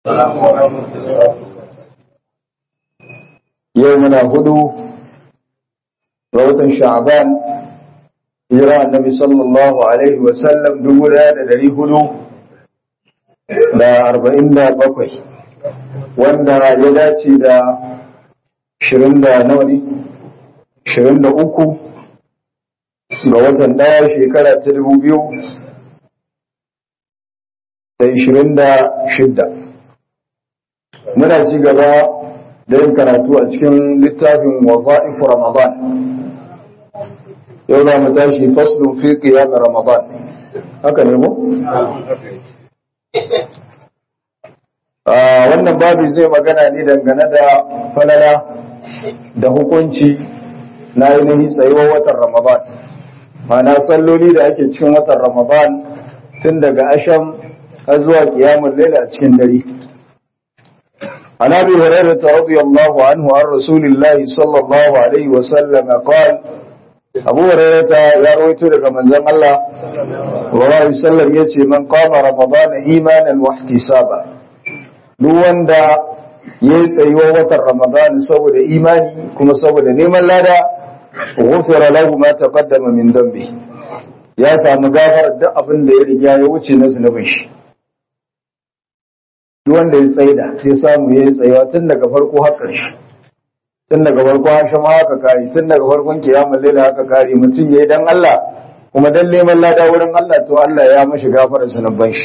yau muna hudu ga watan sha'ban hijira annabi sallallahu alaihi wasallam dubu daya da dari hudu da arba'in da bakwai wanda ya dace da shirin da nawa ne shirin da uku ga watan daya shekara ta dubu biyu da ishirin da shidda muna ci gaba da yin karatu a cikin littafin waza'ifu ramadan yau za mu tashi faslun fi qiyam ramadan haka ne mu wannan babu zai magana ne dangane da falala da hukunci na ainihin tsayuwar watan ramadan mana salloli da ake cikin watan ramadan tun daga asham har zuwa kiyamun laila a cikin dare عن ابي هريره رضي الله عنه عن رسول الله صلى الله عليه وسلم قال ابو هريره يا رويته daga manzon Allah sallallahu alaihi wasallam yace man qama ramadana imanan wa ihtisaba duk wanda ya tsayuwa watan ramadan saboda imani kuma saboda neman lada ghufira lahu ma taqaddama min dambi ya samu gafar duk abin da ya riga ya wuce na zunubin shi duk wanda ya tsaida ya samu ya yi tsayawa tun daga farko har ƙarshe tun daga farko hashim haka kare tun daga farkon kiyamun laila haka kare mutum ya yi dan Allah kuma dan neman lada wurin Allah to Allah ya mashi gafara sanabban shi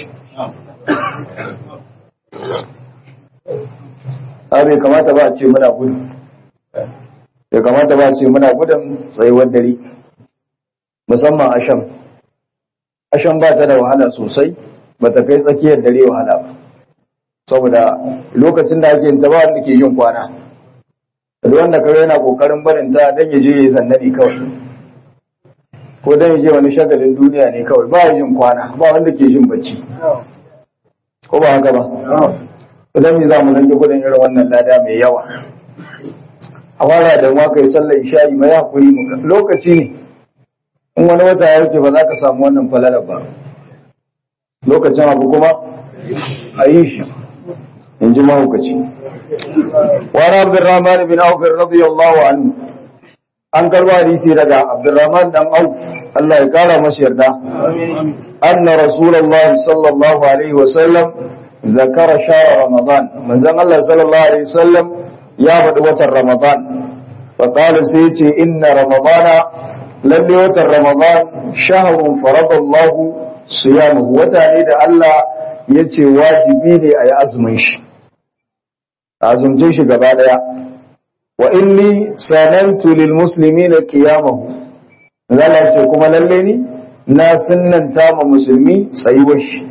a bai kamata ba a ce muna gudu bai kamata ba a ce muna gudun tsayuwar dare musamman asham asham ba ta da wahala sosai ba ta kai tsakiyar dare wahala ba saboda lokacin da ake yin ta ba wanda ke yin kwana da wanda kawai yana kokarin barin ta dan ya je ya yi zannani kawai ko dan ya je wani shagalin duniya ne kawai ba yin kwana ba wanda ke yin bacci ko ba haka ba idan me za mu rage gudun irin wannan lada mai yawa a fara da ma kai sallar isha'i mai hakuri mu lokaci ne in wani wata ya wuce ba za ka samu wannan falalar ba lokacin abu kuma a yi shi in ji mahaukaci wani abdurrahman bin auf radiyallahu anhu an karba hadisi daga abdurrahman dan auf Allah ya kara masa yarda anna rasulullahi sallallahu alaihi wasallam zakara shahr ramadan manzon Allah sallallahu alaihi wasallam ya faɗi watan ramadan fa qala sai yace inna ramadana lalle watan ramadan shahrun faradallahu siyamuhu wata ne da Allah ya ce wajibi ne a yi azumin shi azumce shi gaba daya wa inni sanantu lil muslimina qiyamahu zalla ce kuma lalle ni na sunnanta ma musulmi tsayuwar shi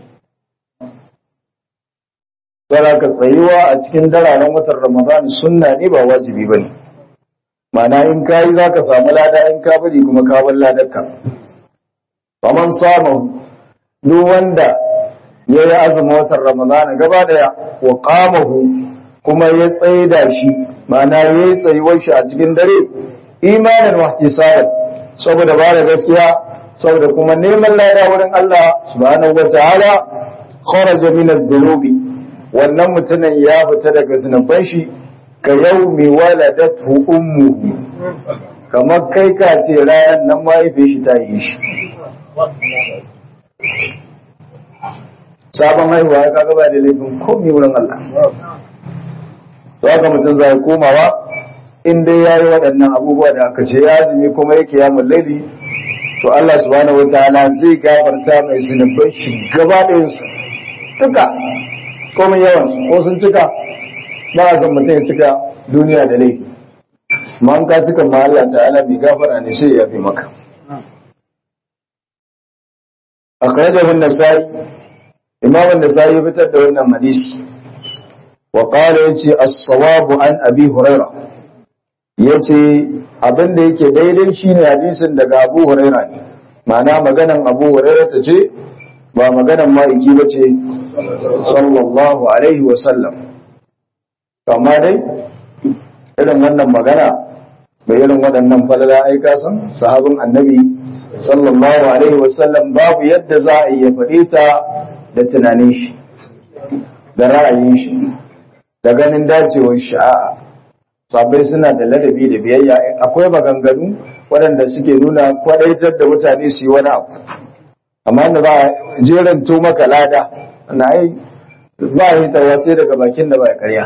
Dara ka tsayuwa a cikin dararen watan Ramadan sunna ne ba wajibi bane Mana in kayi zaka samu lada in ka bari kuma ka bar ladarka faman samu duk wanda ya yi azumin watan Ramadan gaba daya wa qamahu kuma ya tsaida shi ma'ana ya yi tsayuwar shi a cikin dare imanin wahtisaban saboda ba da gaskiya saboda kuma neman lada wurin Allah subhanahu wa ta'ala kharaja min adh-dhunubi wannan mutumin ya fita daga zunuban shi ka yaumi waladatu ummuhu kamar kai ka ce rayan nan mahaifin shi ta yi shi sabon haihuwa ya kaga ba da laifin komi wurin Allah to haka mutum zai komawa in dai ya yi waɗannan abubuwa da aka ce ya azumi kuma yake ya laili to Allah subhanahu wa ta'ala zai gafarta mai zunuban shi gaba ɗayan su duka komai yawan ko sun cika ba a san mutum ya cika duniya da laifi ma an ka cika ma Allah ta'ala bai gafara ne sai ya fi maka akhrajahu an-nasai imam an-nasai ya fitar da wannan hadisi wa qala yace as-sawabu an abi hurairah yace abin da yake daidai shine hadisin daga abu hurairah ne ma'ana maganan abu hurairah ta ce ba maganan ma'aiki ba ce sallallahu alaihi wa sallam amma dai irin wannan magana bai irin waɗannan falala aika san sahabin annabi sallallahu alaihi wa sallam babu yadda za a iya faɗe ta da tunanin shi da ra'ayin shi da ganin dacewar sha'a sabai suna da ladabi da biyayya akwai maganganu waɗanda suke nuna kwadaitar da mutane su yi wani abu amma da ba jeran to maka lada na ai ba yi tawa sai daga bakin da ba ya karya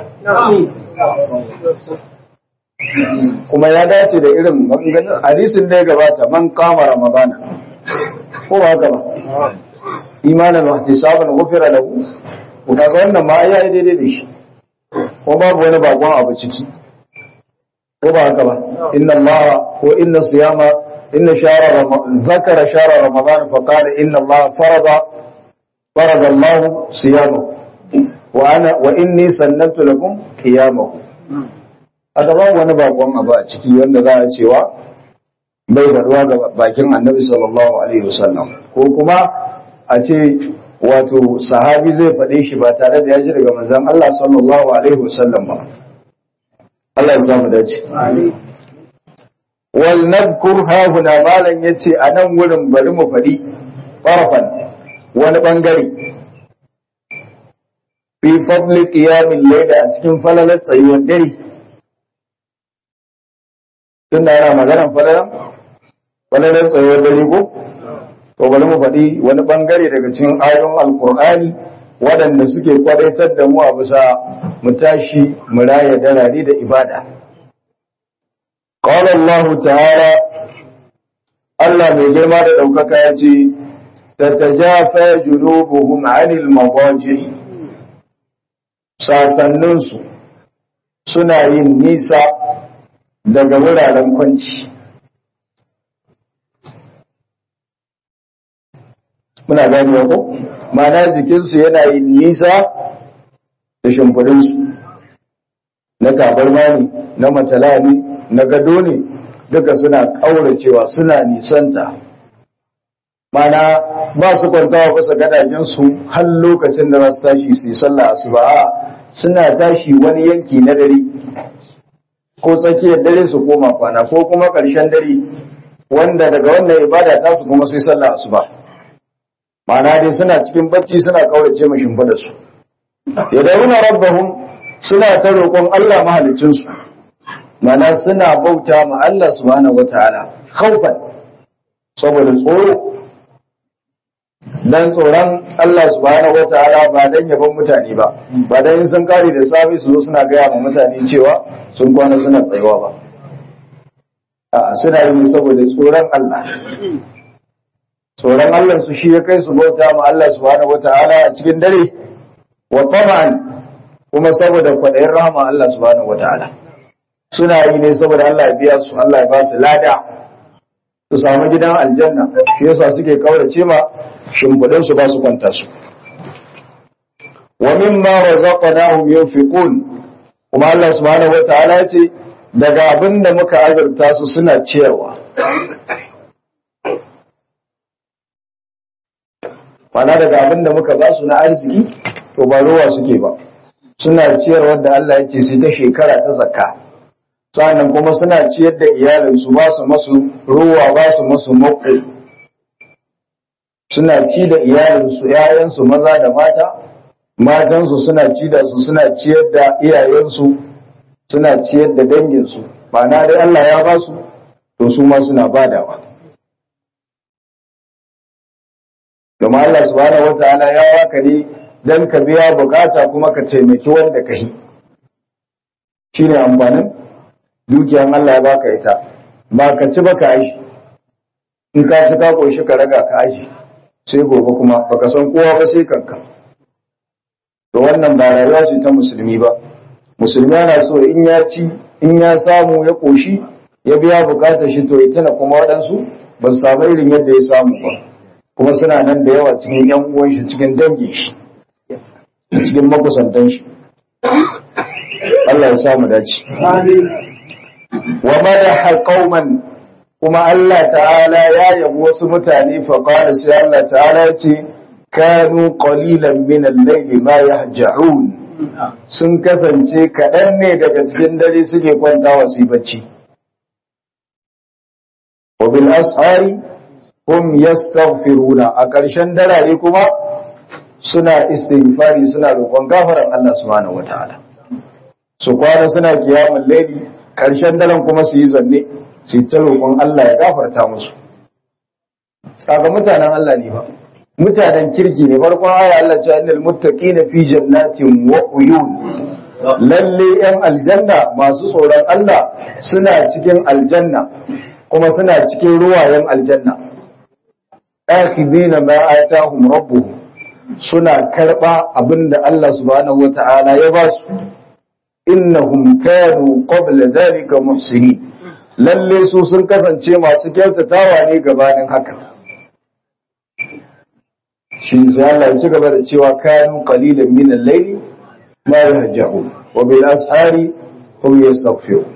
kuma ya dace da irin maganganun hadisin da ya gabata man kama ramadana ko ba haka ba imanan wa ihtisaban ghufira lahu ko kaga wannan ma ya yi daidai da shi ko babu wani bakon abu ciki ko ba haka ba inna allaha ko inna siyama inna shara zakara shara ramadan fa qala inna allaha farada farada allah siyamahu wa ana wa inni sannatu lakum qiyamahu aka ba wani bakon abu a ciki wanda za a cewa bai faruwa ga bakin annabi sallallahu alaihi wasallam ko kuma a ce wato sahabi zai faɗe shi ba tare da ya ji daga manzon Allah sallallahu alaihi wasallam ba Allah ya samu dace wal nadhkur ha huna malan yace a nan wurin bari mu faɗi farfan wani bangare fi fadli qiyamil layl a cikin falalar tsayuwar dare tunda yana maganar falalar falalar tsayuwar dare ko to bari mu faɗi wani bangare daga cikin ayoyin alkur'ani waɗanda suke kwadaitar da mu a bisa mu tashi mu raya darari da ibada qala Allah ta'ala Allah mai girma da ɗaukaka ya ce tatajafa junubuhum 'anil madaji sasanninsu suna yin nisa daga wuraren kwanci muna gani ko mana jikinsu yana yin nisa da shimfidinsu na tabarma ne na matala ne na gado ne duka suna ƙauracewa suna nisanta mana ba su kwantawa kusa gadajensu har lokacin da za su tashi su yi sallah su ba suna tashi wani yanki na dare ko tsakiyar dare su koma kwana ko kuma ƙarshen dare wanda daga wannan ibada ta su kuma sai sallah asuba ma'ana dai suna cikin bacci suna kaurace mu shimfida su yadawuna rabbahum suna ta roƙon Allah mahalicin su ma'ana suna bauta ma Allah subhanahu wataala khaufan saboda tsoro dan tsoron Allah subhanahu wataala ba dan yaban mutane ba ba dan sun kare da safi su zo suna gaya ma mutane cewa sun kwana suna tsayuwa ba a suna yi saboda tsoron Allah tsoron Allah su shi ya kai su bauta ma Allah subhanahu wata'ala a cikin dare wa tama'an kuma saboda kwaɗayin rahama Allah subhanahu wata'ala suna yi ne saboda Allah ya biya su Allah ya ba su lada su samu gidan aljanna shi yasa suke kaurace ma shimfiɗin su ba su kwanta su wa mimma razaqnahum yunfiqun kuma Allah subhanahu wata'ala ya ce daga abin da muka azurta su suna ciyarwa mana daga abin da muka ba su na arziki to ba ruwa suke ba suna ciyarwar da Allah ya ce sai ta shekara ta zakka sannan kuma suna ciyar da iyalinsu ba su masu ruwa ba su masu mako suna ci da iyalinsu ‘ya'yansu maza da mata matansu suna ci da su suna ciyar da iyayensu suna ciyar da danginsu ma'ana dai Allah ya ba su to su ma suna badawa domin Allah subhanahu wataala ya waka ne dan ka biya bukata kuma ka taimaki wanda ka yi shine amfanin dukiyan Allah ya baka ita ba ka ci ba ka aji in ka ci ka koshi ka raga ka aji sai gobe kuma baka san kowa ba sai kanka to wannan ba rayuwa ce ta musulmi ba musulmi yana so in ya ci in ya samu ya koshi ya biya bukatar shi to ya tana kuma waɗansu ba su samu irin yadda ya samu ba kuma suna nan da yawa cikin yan uwan shi cikin dangin shi cikin makusantan shi Allah ya samu dace wa madaha qauman kuma Allah ta'ala ya yabi wasu mutane fa qala sai Allah ta'ala ya ce kanu qalilan min al-layli ma yahja'un sun kasance kaɗan ne daga cikin dare suke kwantawa su yi bacci wa bil ashari hum yastaghfiruna a ƙarshen darare kuma suna istighfari suna roƙon gafaran Allah subhanahu wataala su kwana suna kiyamun laili karshen daren kuma su yi zanne su yi ta roƙon Allah ya gafarta musu kaga mutanen Allah ne ba mutanen kirki ne farkon aya Allah ce annal muttaqina fi jannatin wa uyun lalle yan aljanna masu tsoron Allah suna cikin aljanna kuma suna cikin ruwayen aljanna akhidina ma atahum rabbuhum suna karba abinda Allah subhanahu wata'ala ya ba su innahum kanu qabla dhalika muhsinin lalle su sun kasance masu kyautatawa ne gabanin haka shi sai Allah ya ci gaba da cewa kanu qalilan min al-layli ma yahja'un wa bil ashari hum yastaghfirun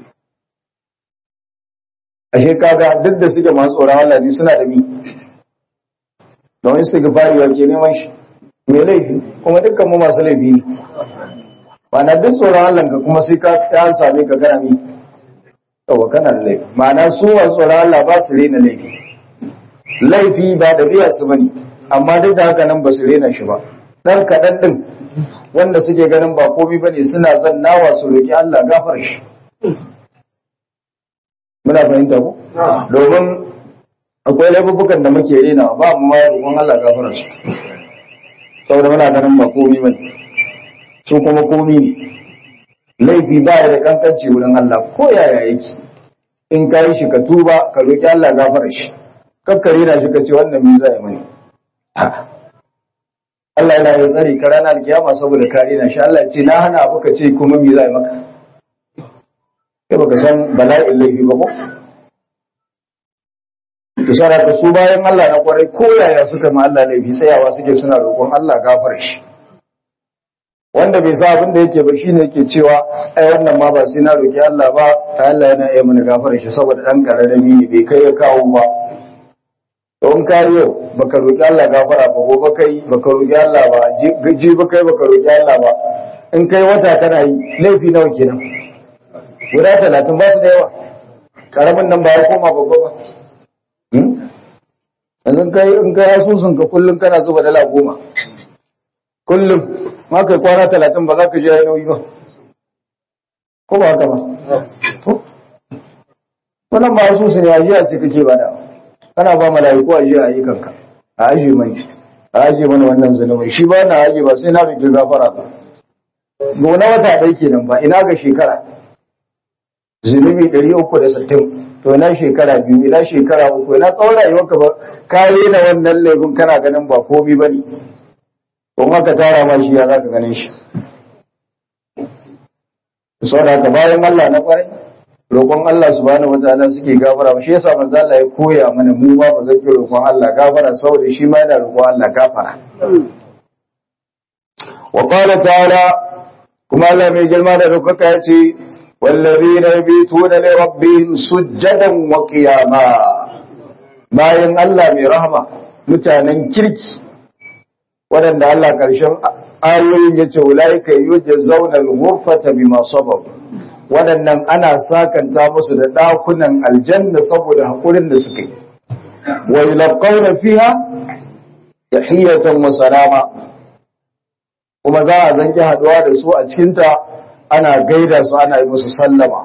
ashe kaga duk da suke masu tsoron Allah ne suna da mi don istighfari wa ke neman shi me laifi kuma dukkan mu masu laifi ne ma'ana duk tsoron Allah ka kuma sai ka an same ka kana mi yawa kana da laifi ma'ana su masu tsoron Allah ba su rena laifi laifi ba da riya su bane amma duk da haka nan ba su rena shi ba dan kaɗan ɗin wanda suke ganin ba komi ba ne suna zannawa su roƙi Allah gafar shi muna fahimta ko domin akwai laifukan da muke rena ba mu ma roƙon Allah gafar su saboda muna ganin ba komi ba ne su kuma komi ne laifi ba ya da kankanci wurin Allah ko yaya yake in ka yi shi ka tuba ka roƙi Allah gafar shi kakkare na shi ka ce wannan me zai mani Allah yana yin tsari ka ranar kiyama saboda kare na shi Allah ce na hana abu ka ce kuma me zai maka kai baka san bala'in laifi ba ko to sai ka su bayan Allah na kwarai ko yaya suka ma Allah laifi tsayawa suke suna roƙon Allah gafara shi wanda bai sa abin da yake ba shine yake cewa ai wannan ma ba sai na roƙi Allah ba ta Allah yana iya mana gafara shi saboda dan kararrami ne bai kai ya kawo ba don kariyo baka roƙi Allah gafara ba gobe kai baka roƙi Allah ba ji ba kai baka roƙi Allah ba in kai wata kana yi laifi nawa kenan guda talatin ba su da yawa karamin nan ba ya koma babba ba yanzu kai in kai asusun ka kullum kana zuba dala goma kullum ma kai kwana talatin ba za ka je nauyi ba ko ba haka ba wannan ba asusun ya jiya ce kake ba da kana ba mala'iku a jiya ayyukanka a aje mai a aje mana wannan zunubin shi ba na aje ba sai na rike gafara ba gona wata ɗaya kenan ba ina ga shekara zunubi ɗari uku da sittin to ina shekara biyu ina shekara uku ina tsawon rayuwarka ba ka na wannan laifin kana ganin ba komi ba ne don haka tara ma shi ya za ka ganin shi saboda haka bayan Allah na kwarai roƙon Allah subhanahu wataala suke gafara shi yasa manzo Allah ya koya mana mu ma ba zaki roƙon Allah gafara saboda shi ma yana roƙon Allah gafara wa qala ta'ala kuma Allah mai girma da dokaka ya ce wallazina yabituna li rabbihim sujjadan wa qiyama bayan Allah mai rahama mutanen kirki waɗanda Allah ƙarshen ayoyin ya ce ulaika yujzauna al-ghurfata bima sabaru waɗannan ana sakanta musu da ɗakunan aljanna saboda haƙurin da suka yi wa yulqawna fiha tahiyatan wa salama kuma za a zanki haɗuwa da su a cikinta ana gaida su ana yi musu sallama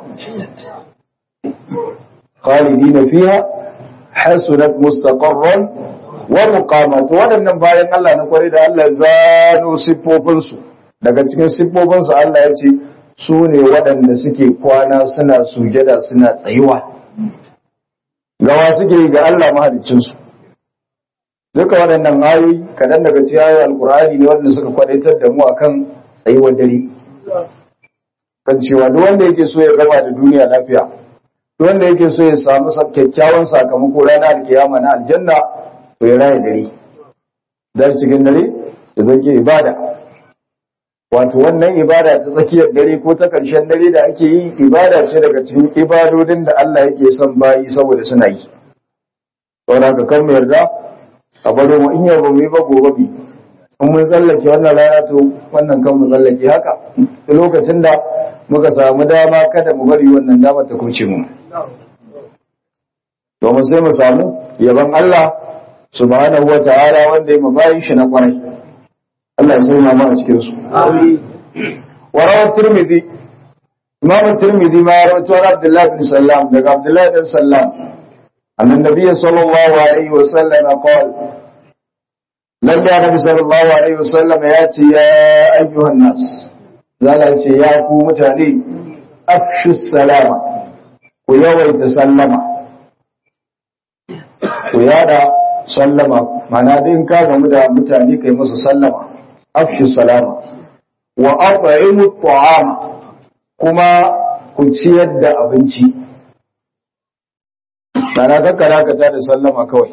khalidina fiha hasunat mustaqarran wa muqamat waɗannan bayan Allah na kware da Allah zano siffofinsu daga cikin siffofinsu Allah ya ce su ne waɗanda suke kwana suna sujada suna tsayuwa gawa suke ga Allah mahaliccinsu duka waɗannan ayoyi kaɗan daga cikin ayoyin alkur'ani ne waɗanda suka kwadaitar da mu akan tsayuwar dare kan cewa duk wanda yake so ya gama da duniya lafiya duk wanda yake so ya samu kyakkyawan sakamako ranar alkiyama na aljanna to ya raya dare dan cikin dare da zake ibada wato wannan ibada ta tsakiyar dare ko ta ƙarshen dare da ake yi ibada ce daga cikin ibadodin da Allah yake son bayi saboda suna yi saboda ka kan mu yarda a baro mu in yau ba mu yi ba gobe bi in mun tsallake wannan rana to wannan kan mu tsallake haka da lokacin da muka samu dama kada mu bari wannan dama ta kuce mu domin sai mu samu yaban Allah subhanahu wa ta'ala wanda ya mabayin shi na kwarai Allah ya sai ma a cikin su Amin. wa rawat tirmidhi imam tirmidhi ma ya rawaito an abdullah bin sallam daga abdullah bin sallam annan nabiyyi sallallahu alaihi wa sallam qala lalle annabi sallallahu alaihi wa sallam ya ce ya ayyuhan nas zala ce ya ku mutane afshu salama ku yawaita sallama ku yada sallama mana din ka gamu da mutane kai musu sallama afshu salama wa at'imu at'ama kuma ku ciyar da abinci mana kakkara ka da sallama kawai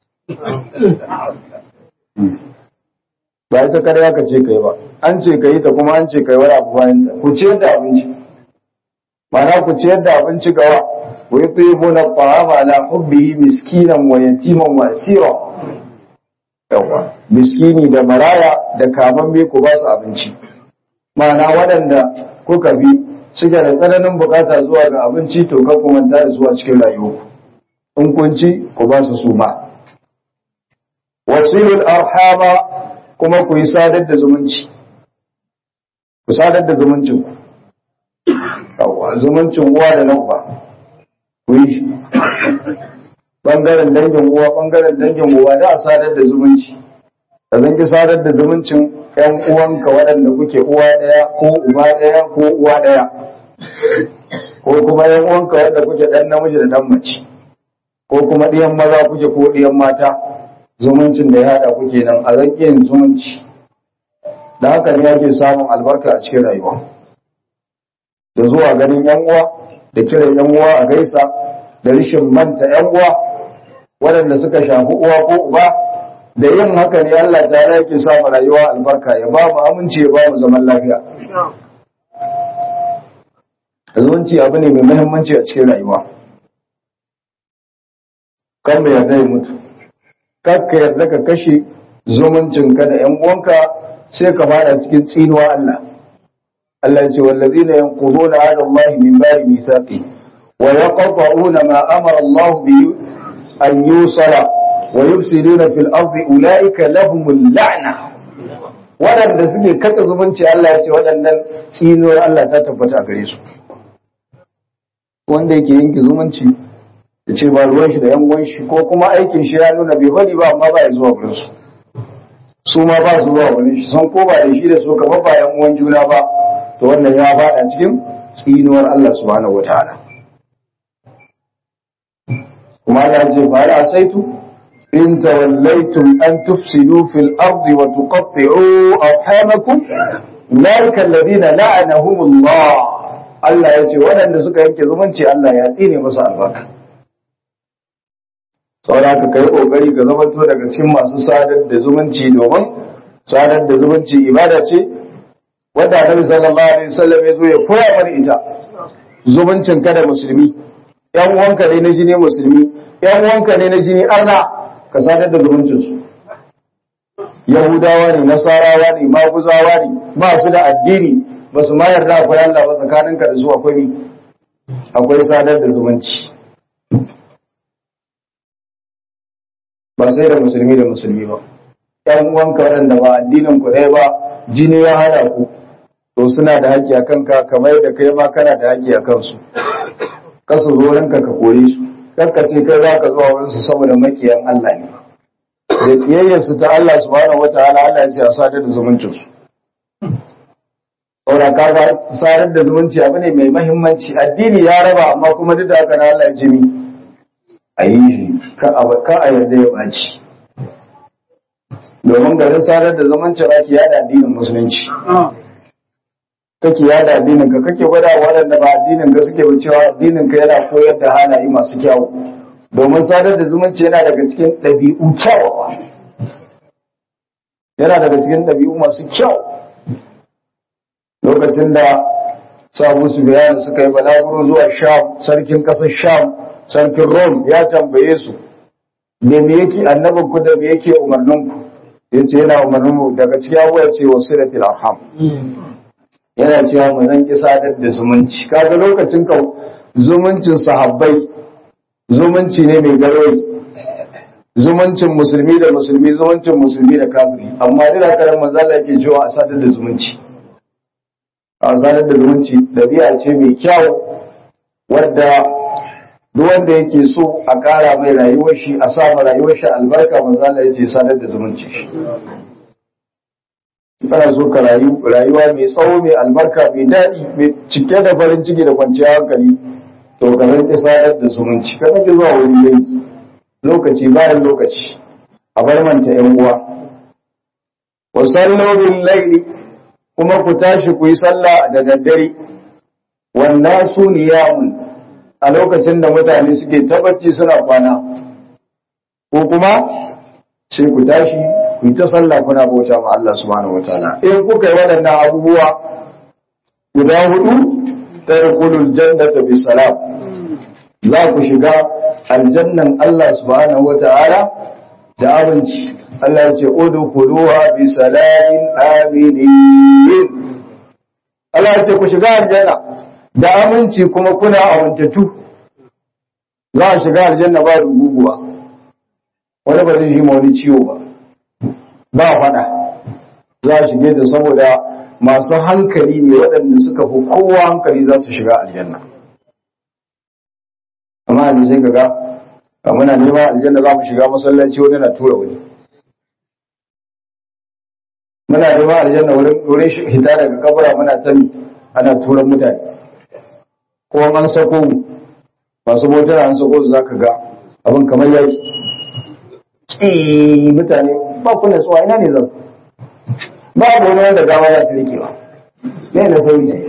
ba ita kada ka ce kai ba an ce kai ta kuma an ce kai wani abu bayan ta ku ciyar da abinci mana ku ciyar da abinci gawa wa yutibuna at-ta'ama ala hubbihi miskinan wa yatiman wa asira yawa miskini da maraya da kamamme ku ba su abinci mana waɗanda kuka bi suke da tsananin bukata zuwa ga abinci to ka kuma da zuwa cikin rayuwa in kun ci ku ba su suma wasilul arhama kuma ku yi sadar da zumunci ku sadar da zumuncin ku yawa zumuncin uwa da na uba ku yi bangaren dangin uwa bangaren dangin uwa da a sadar da zumunci da zan ki sadar da zumuncin ƴan uwanka waɗanda kuke uwa ɗaya ko uba ɗaya ko uwa ɗaya ko kuma ƴan uwanka waɗanda kuke ɗan namiji da ɗan mace ko kuma ɗiyan maza kuke ko ɗiyan mata zumuncin da ya haɗa kuke nan a zan yin zumunci da haka ne ake samun albarka a cikin rayuwa da zuwa ganin ƴan uwa da kiran ƴan uwa a gaisa da rishin manta ƴan uwa waɗanda suka shafi uwa ko uba da yin haka ne Allah ta yake sa mu rayuwa albarka ya ba mu aminci ya ba mu zaman lafiya zumunci abu ne mai muhimmanci a cikin rayuwa kan mai yarda ya mutu kar ka yarda ka kashe zumuncinka da yan uwanka sai ka fada cikin tsinuwa Allah Allah ya ce wallazina yanquduna ahda Allah min ba'di mithaqi wa yaqta'una ma amara Allah bi an yusala wa yufsiduna fil ardi ulaika lahumul la'na waɗanda suke kata zumunci Allah ya ce waɗannan tsinuwar Allah ta tabbata a gare su wanda yake yanke zumunci ya ce ba ruwan shi da yan uwan shi ko kuma aikin shi ya nuna bai bari ba amma ba ya zuwa gurin su su ma ba su zuwa gurin shi san ko ba da shi da su kamar ba yan uwan juna ba to wannan ya faɗa cikin tsinuwar Allah subhanahu wataala kuma Allah ya ce fa ya saitu إن توليتم أن تفسدوا في الأرض وتقطعوا أرحامكم أولئك الذين لعنهم الله Allah ya ce waɗanda suka yanke zumunci Allah ya tsine musu albarka. Saboda ka kai ƙoƙari ka zamanto daga cikin masu sadar da zumunci domin sadar da zumunci ibada ce wadda Annabi sallallahu alaihi wasallam ya zo ya koya mana ita. Zumuncin ka da musulmi, ‘yan uwanka ne na jini musulmi, ‘yan uwanka ne na jini arna, ka sadar da zumuncinsu yahudawa ne nasarawa ne maguzawa ne ba su da addini ba su ma yarda akwai Allah ba tsakaninka da su akwai akwai sadar da zumunci ba sai da musulmi da musulmi ba ƴan uwanka waɗanda ba addinin ku ɗaya ba jini ya hada ku to suna da haƙƙi a kanka kamar da kai ma kana da haƙƙi a kansu kasu zo ranka ka kore su karka ce kai za ka zuwa wurinsu saboda makiyan Allah ne da kiyayyarsu ta Allah subhanahu wataala Allah ya ce a sadar da zumuncin su saboda kaga sadar da zumunci abu ne mai mahimmanci addini ya raba amma kuma duk da haka na Allah ya ce mi a yi shi ka a yarda ya baci domin garin sadar da zumunci ake yada addinin musulunci kake yada addinin ka kake gwada waɗanda ba addinin ka suke ba cewa addinin ka yana koyar da halaye masu kyau domin sadar da zumunci yana daga cikin ɗabi'u kyawawa yana daga cikin ɗabi'u masu kyau lokacin da sabu su bayani suka yi balaguro zuwa sham sarkin ƙasar sham sarkin rom ya tambaye su me me yake annabin ku da me yake umarnin ku yace yana umarnin mu daga cikin abuwa ce wasilatul arham yana cewa mu zan ki sadar da zumunci kaga lokacin ka zumuncin sahabbai zumunci ne mai garwayi zumuncin musulmi da musulmi zumuncin musulmi da kafiri amma duk da karan manzo Allah yake cewa a sadar da zumunci a sadar da zumunci dabi'a ce mai kyau wadda duk wanda yake so a ƙara mai rayuwar shi a sa ma rayuwar shi albarka manzo Allah yace sadar da zumunci shi kana so ka rayu rayuwa mai tsawo mai albarka mai daɗi mai cike da farin ciki da kwanciyar hankali to ka rinke sadar da zumunci ka kake zuwa wani yanki lokaci bayan lokaci a bar manta yan uwa wa sallu bil layli kuma ku tashi ku yi sallah da daddare wannan su niyamun a lokacin da mutane suke tabbaci suna kwana ko kuma sai ku tashi ku yi ta sallah kuna bauta ma Allah subhanahu wataala in kuka yi waɗannan abubuwa guda hudu tadkhulul jannata bi salam za ku shiga aljannan Allah subhanahu wataala da abinci Allah ya ce udkhuluha bi salamin aminin Allah ya ce ku shiga aljanna da aminci kuma kuna amintattu za a shiga aljanna ba ruguguwa wani ba zai shi ma wani ciwo ba ba faɗa za a shige da saboda masu hankali ne waɗanda suka fi kowa hankali za su shiga aljanna amma yanzu sai kaga a muna neman aljanna za mu shiga masallaci wani na tura wani muna neman aljanna wurin hita daga kabura muna tani ana turan mutane ko an sako masu motar an sako su zaka ga abin kamar yaki ki mutane ba ku nasuwa ina ne zan ba ku wani wanda gawa ya ta rikewa ne na sauri ne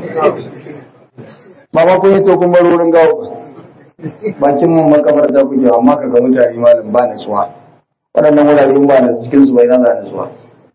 ba ma kun yi to kun bar wurin gawa ba bakin mun makabarta kuke amma ka ga mutane malam ba nasuwa waɗannan wurare ba na cikin su bai na za nasuwa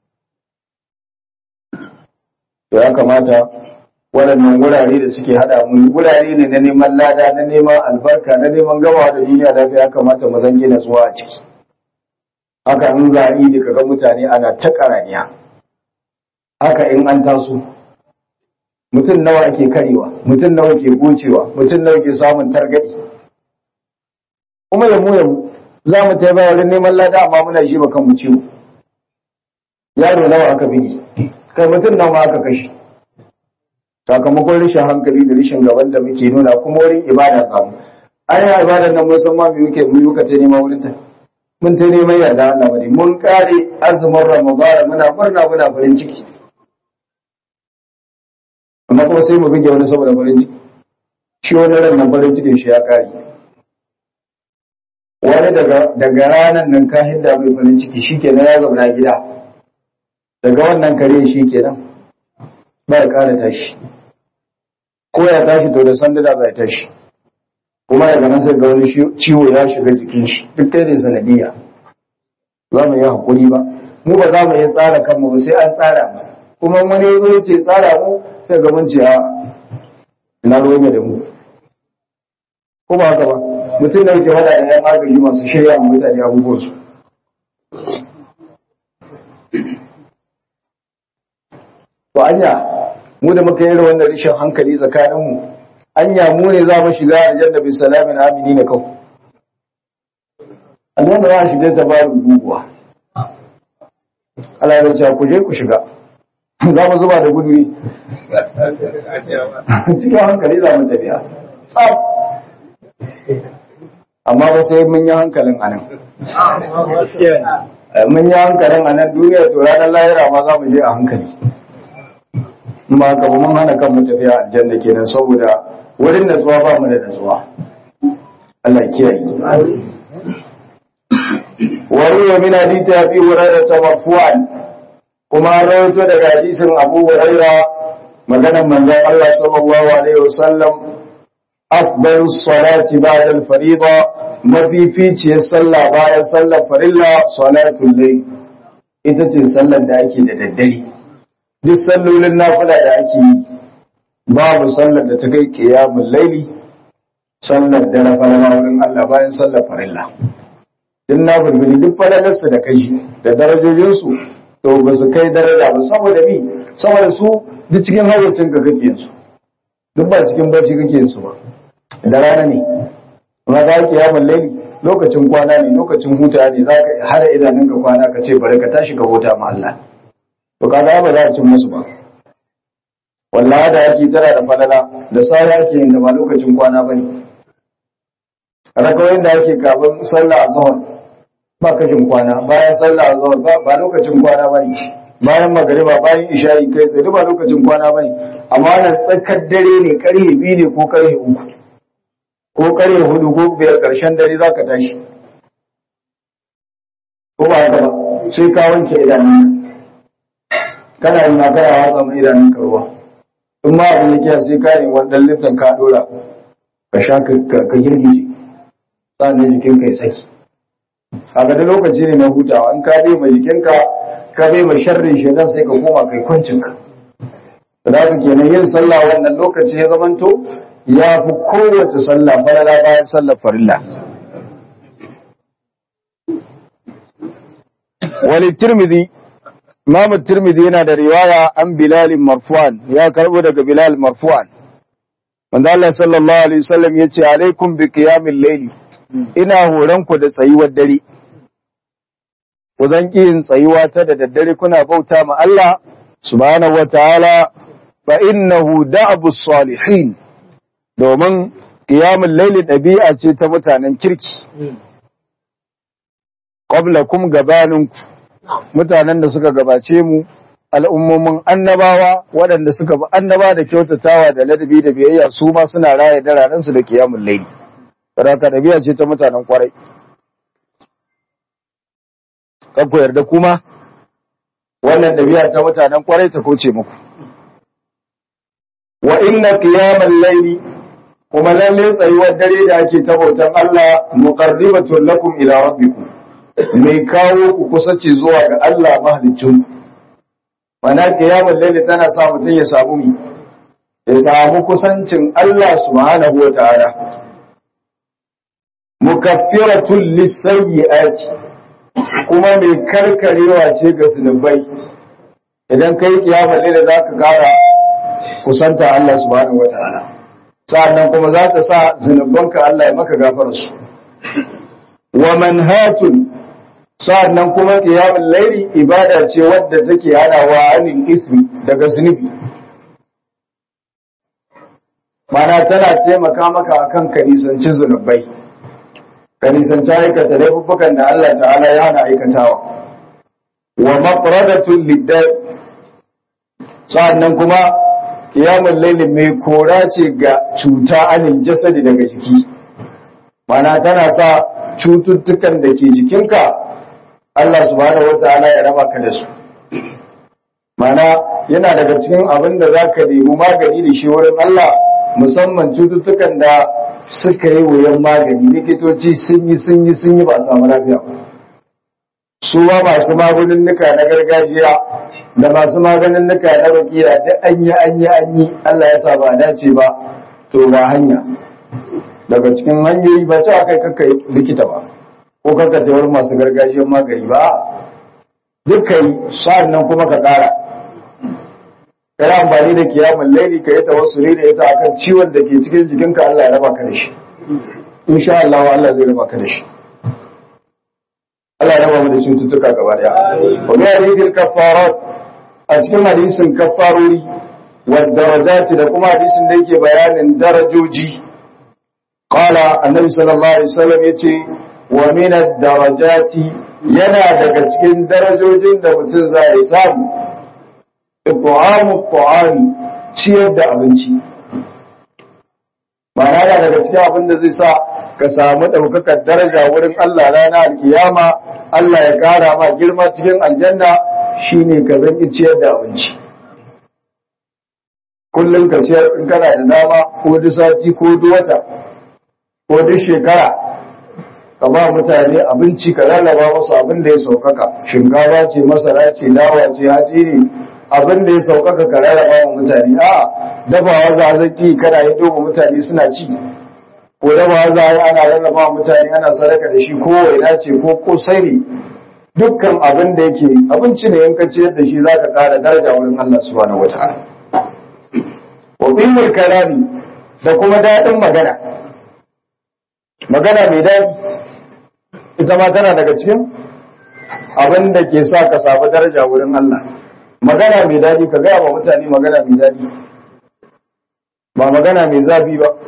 to ya kamata waɗannan wurare da suke haɗa mu wurare ne na neman lada na neman albarka na neman gama da duniya lafiya ya kamata mu zange na zuwa a ciki haka in za a yi da kaga mutane ana ta karaniya haka in an taso mutum nawa ake karewa mutum nawa ke gocewa mutum nawa ke samun targaɗi kuma ya mu yamu za mu taimaka wurin neman lada amma muna shi ba kanmu ciwo yaro nawa aka bigi kai mutum nawa ma aka kashe sakamakon rashin hankali da rashin gaban da muke nuna kuma wurin ibada samu an yi ibadar nan mun san ma me muke mu muka ce nema wurin ta mun ta neman yarda Allah bane mun kare azumin Ramadan muna murna muna farin ciki amma kuma sai mu bige wani saboda farin ciki shi wani ran nan farin cikin shi ya kare wani daga daga ranan nan ka hidda mai farin ciki shikenan ya zauna gida daga wannan kare shikenan ba ya kara tashi ko ya tashi to da sanda da zai tashi kuma daga nan sai ga wani ciwo ya shiga jikin shi duk kai ne sanadiyya za mu yi hakuri ba mu ba za mu yi tsara kanmu ba sai an tsara mu kuma wani ya zo ce tsara mu sai ga mun ce a ina ruwan da mu ko ba haka ba mutum da yake wada yan agaji masu shirya mu mutane abubuwan su to anya mu da muka yi wannan rishin hankali tsakaninmu anya mu ne za mu shiga aljanna bi salamin amini na kau aljanna za a shiga ta bayan guguwa Allah ya ce ku je ku shiga za mu zuba da gudu ne cikin hankali za mu tafiya tsaf amma ba sai mun yi hankalin anan mun yi hankalin anan duniya to ranar lahira ma za mu je a hankali ba ka ba mun hana kan mu tafiya aljanna kenan saboda wurin natsuwa ba mu da natsuwa Allah ya kiyaye wa ruwa min hadith abi hurairah marfu'an kuma rawaito daga hadisin Abu Hurairah maganar manzon Allah sallallahu alaihi wasallam afdalus salati ba'da al-fariida mafificiyar sallah bayan sallar farilla salatul layl ita ce sallar da ake da daddare duk sallolin nafila da ake yi babu sallar da ta kai qiyamul layli sallar dare farilla wurin Allah bayan sallar farilla din na burbuli duk falalarsu da kai da darajojinsu to ba su kai daraja ba saboda mi saboda su duk cikin hayyacin ka kake su duk ba cikin barci kake su ba da rana ne amma da yake yamin laili lokacin kwana ne lokacin huta ne za ka hada idanunka kwana ka ce bari ka tashi ka huta ma Allah to kaga ba za a cin musu ba wallahi da yake tana da falala da sai yake yin da ba lokacin kwana bane rakawoyin da ake kafin sallah azhar ba kashin kwana bayan sallah azhar ba ba lokacin kwana bane bayan magariba bayan isha'i kai sai ba lokacin kwana bane amma wannan tsakar dare ne karhe biyu ne ko karhe uku ko karhe hudu ko biyar karshen dare zaka tashi ko ba haka ba sai ka wanke idanunka kana yi na kana watsa mai idanunka ruwa in ma abin da sai ka yi wannan liftan ka dora ka sha ka girgije sannan jikinka ya saki a ga lokaci ne na hutawa in ka bai mai jikinka ka bai mai sharrin shaidan sai ka koma kai kwancinka da haka kenan yin sallah wannan lokaci ya zamanto ya fi kowace sallah falala bayan sallar farilla wani tirmidhi imam tirmidhi yana da riwaya an bilal marfu'an ya karbo daga bilal marfu'an manzo Allah sallallahu alaihi wasallam yace alaikum bi qiyamil layli ina horon ku da tsayuwar dare ku zan yin tsayuwa ta da daddare kuna bauta ma Allah subhanahu wataala fa innahu da'bu salihin domin qiyamul layli dabi'a ce ta mutanen kirki qablakum gabaninku mutanen da suka gabace mu al'ummomin annabawa waɗanda suka bi annaba da kyautatawa da ladabi da biyayya su ma suna raya dararensu da qiyamul layli Sadaka ɗabi'a ce ta mutanen kwarai. Kan ku yarda kuma wannan ɗabi'a ta mutanen kwarai ta kauce muku. Wa inna qiyamal layli kuma lalle tsayuwar dare da ake ta bautan Allah muqarribatun lakum ila rabbikum. Mai kawo ku kusace zuwa ga Allah mahaliccinku. Mana qiyamal layli tana sa mutum ya samu mi ya samu kusancin Allah subhanahu wa ta'ala. mukaffiratun lisayyi'ati kuma mai karkarewa ce ga zunubai idan kai kiyama ne da zaka kara kusanta Allah subhanahu wataala sa'annan kuma za ta sa zunubanka Allah ya maka gafara su wa manhatun sa'annan kuma qiyamul layli ibada ce wadda take hadawa anil ismi daga zunubi mana tana taimaka maka akan ka nisanci zunubai ka nisanci aikata laifuffukan da Allah ta'ala ya hana aikatawa wa maqradatul liddai sa'annan kuma qiyamul layli mai kora ce ga cuta anil jasadi daga jiki mana tana sa cututtukan da ke jikinka Allah subhanahu wataala ya raba ka da su mana yana daga cikin abin da zaka nemi magani da shi wurin Allah musamman cututtukan da suka yi wuyan magani likitoci sun yi sun yi sun yi ba a samu lafiya ba su ba masu maganinnuka na gargajiya da masu maganinnuka na bakiya da an yi an yi an yi Allah ya sa ba dace ba to ga hanya daga cikin hanyoyi ba ta kai kakka likita ba ko kakka ta wurin masu gargajiyar magani ba duka yi sa'an nan kuma ka kara kai amfani da kiyamun laili ka yi tawassuli da ita akan ciwon da ke cikin jikinka Allah ya raba ka da shi insha Allah Allah zai raba ka da shi Allah ya raba mu da cututtuka gaba daya wa bi hadithil kaffarat a cikin hadisin kaffarori wa darajati da kuma hadisin da yake bayanin darajoji qala annabi sallallahu alaihi wasallam yace wa min ad-darajati yana daga cikin darajojin da mutum zai samu it'amu ta'ami ciyar da abinci ma'ana yana daga cikin abin da zai sa ka samu ɗaukakar daraja wurin Allah rana alkiyama Allah ya ƙara ma girma cikin aljanna shine ka zanki ciyar da abinci kullum ka ciyar in kana da dama ko duk sati ko duk wata ko duk shekara ka ba mutane abinci ka rarraba musu abin da ya saukaka shinkafa ce masara ce dawa ce haji ne abin da ya saukaka ka rarraba wa mutane a dafawa za a zaki kana yi doba mutane suna ci ko dafawa za a yi ana rarraba wa mutane ana sadaka da shi ko waina ce ko kosai ne dukkan abin da yake abinci ne in ka ciyar da shi za ka kara daraja wurin Allah subhanahu wataala wa bimul kalami da kuma daɗin magana magana mai daɗi ita ma tana daga cikin abin da ke sa ka samu daraja wurin Allah magana mai daɗi ka gaya wa mutane magana mai daɗi ba magana mai zafi ba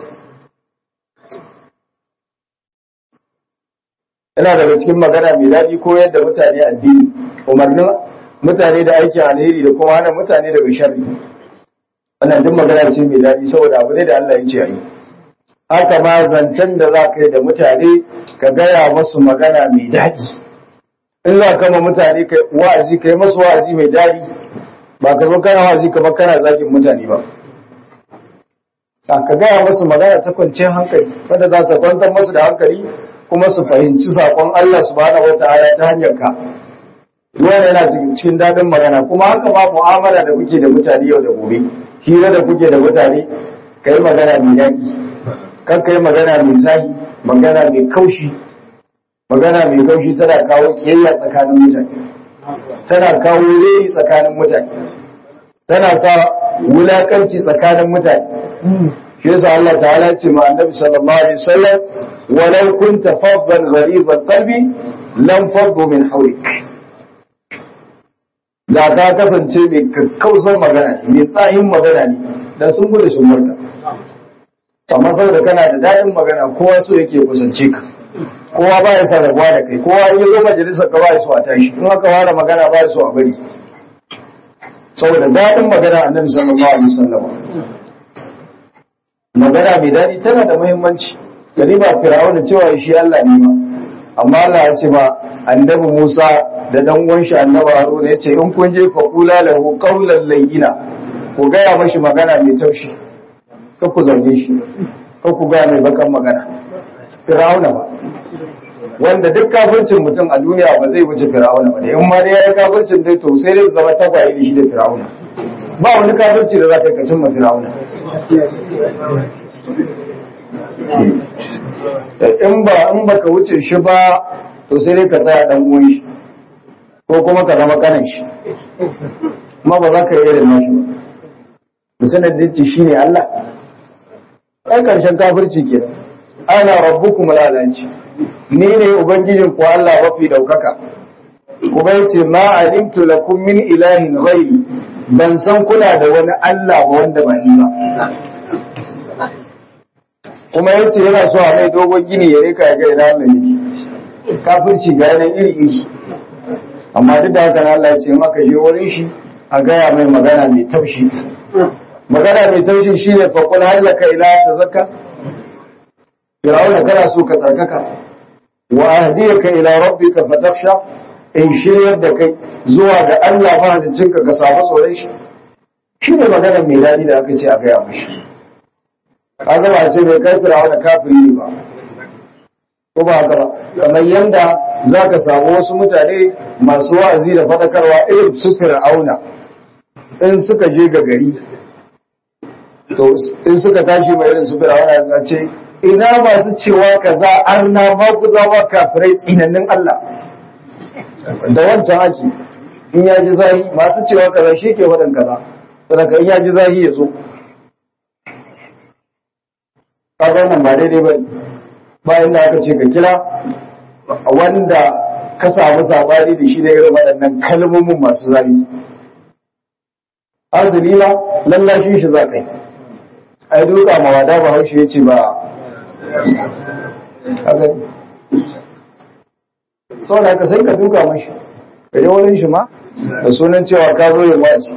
yana daga cikin magana mai daɗi ko yadda mutane addini umarnin mutane da aikin alheri da kuma hana mutane daga sharri wannan duk magana ce mai daɗi saboda abu ne da Allah ya ce a yi haka ma zancen da za ka yi da mutane ka gaya masu magana mai daɗi in za ka ma mutane ka wa'azi ka yi masu wa'azi mai daɗi ba ka zo kana wa'azi kamar kana zagin mutane ba ka gaya masu magana ta kwanciyar hankali wanda za ta kwantar masu da hankali kuma su fahimci saƙon Allah subhanahu wata'ala ta hanyar ka wannan yana cikin daɗin magana kuma haka ma mu'amala da kuke da mutane yau da gobe hira da kuke da mutane ka yi magana mai daɗi kan ka yi magana mai zahi magana mai kaushi magana mai kaushi tana kawo kiyayya tsakanin mutane tana kawo reri tsakanin mutane tana sa wulakanci tsakanin mutane shi yasa Allah ta'ala ce ma annabi sallallahu alaihi wasallam walau kunta faddan gharibal qalbi lam faddu min hawlik da ka kasance mai kakkausar magana mai tsayin magana ne da sun gudu sun barka amma saboda kana da daɗin magana kowa so yake kusance ka kowa ba ya sa rabuwa da kai kowa in zo majalisar ka ba ya so a tashi in aka fara magana ba ya so a bari saboda daɗin magana annabi sallallahu alaihi wasallam magana mai daɗi tana da muhimmanci gani ba firawuna cewa shi Allah ne ba amma Allah ya ce ba annabi Musa da dan uwan shi annabi Haruna yace in kun je fa qula lahu qawlan layyina ku gaya mashi magana mai taushi kar ku zarge shi kar ku gaya mai bakan magana firawuna ba wanda duk kafircin mutum a duniya ba zai wuce firawuna ba da in ma dai ya yi kafircin dai to sai dai zama tagwaye da shi da firawuna ba wani kafirci da za ka yi kacin ma firawuna in ba in baka wuce shi ba to sai dai ka tsaya dan uwan shi ko kuma ka zama kanan shi amma ba za ka yi irin nashi ba musanar da ce shine Allah ai karshen kafirci ke ana rabbukum lalaci ni ne ubangijin ku Allah mafi daukaka kuma yace ma alimtu lakum min ilahin ghairi ban san kuna da wani Allah ba wanda ba ni ba kuma ya ce yana so a mai dogon gini ya rika ya ga ina Allah yake kafirci ga yanan iri iri amma duk da haka Allah ya ce maka je wurin shi a gaya mai magana mai taushi magana mai taushi shine fa qul hal laka ila tazakka Firawuna kana so ka tsarkaka wa ahdiyaka ila rabbika fatakhsha in shiryar da kai zuwa ga Allah mahaliccinka ka samu tsoron shi shine magana mai daɗi da aka ce a gaya mashi kaga ba ce mai kai firawa da kafiri ne ba ko ba haka ba kamar yanda za ka samu wasu mutane masu wa'azi da faɗakarwa irin su fir'auna in suka je ga gari to in suka tashi mai irin su fir'auna za ce ina masu cewa kaza arna ma ku zama kafirai tsinannin Allah da wancan ake in ya ji zahi masu cewa kaza shi ke waɗin kaza saboda in ya ji zahi ya zo kaga nan ba daidai ba bayan da aka ce ka kira wanda ka samu sabani da shi da irin waɗannan kalmomin masu zafi asali ba lallashin shi za ka yi ai duka mawada ba haushe ya ce ba sau da ka sai ka duka mashi ka je wurin shi ma da sunan cewa ka zo yin waci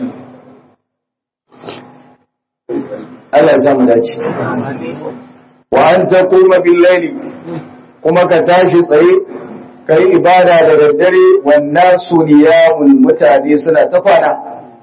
Allah ya samu dace. Wa an ta kuma billaili kuma ka tashi tsaye ka yi ibada da daddare wannan su niyamun mutane suna ta kwana.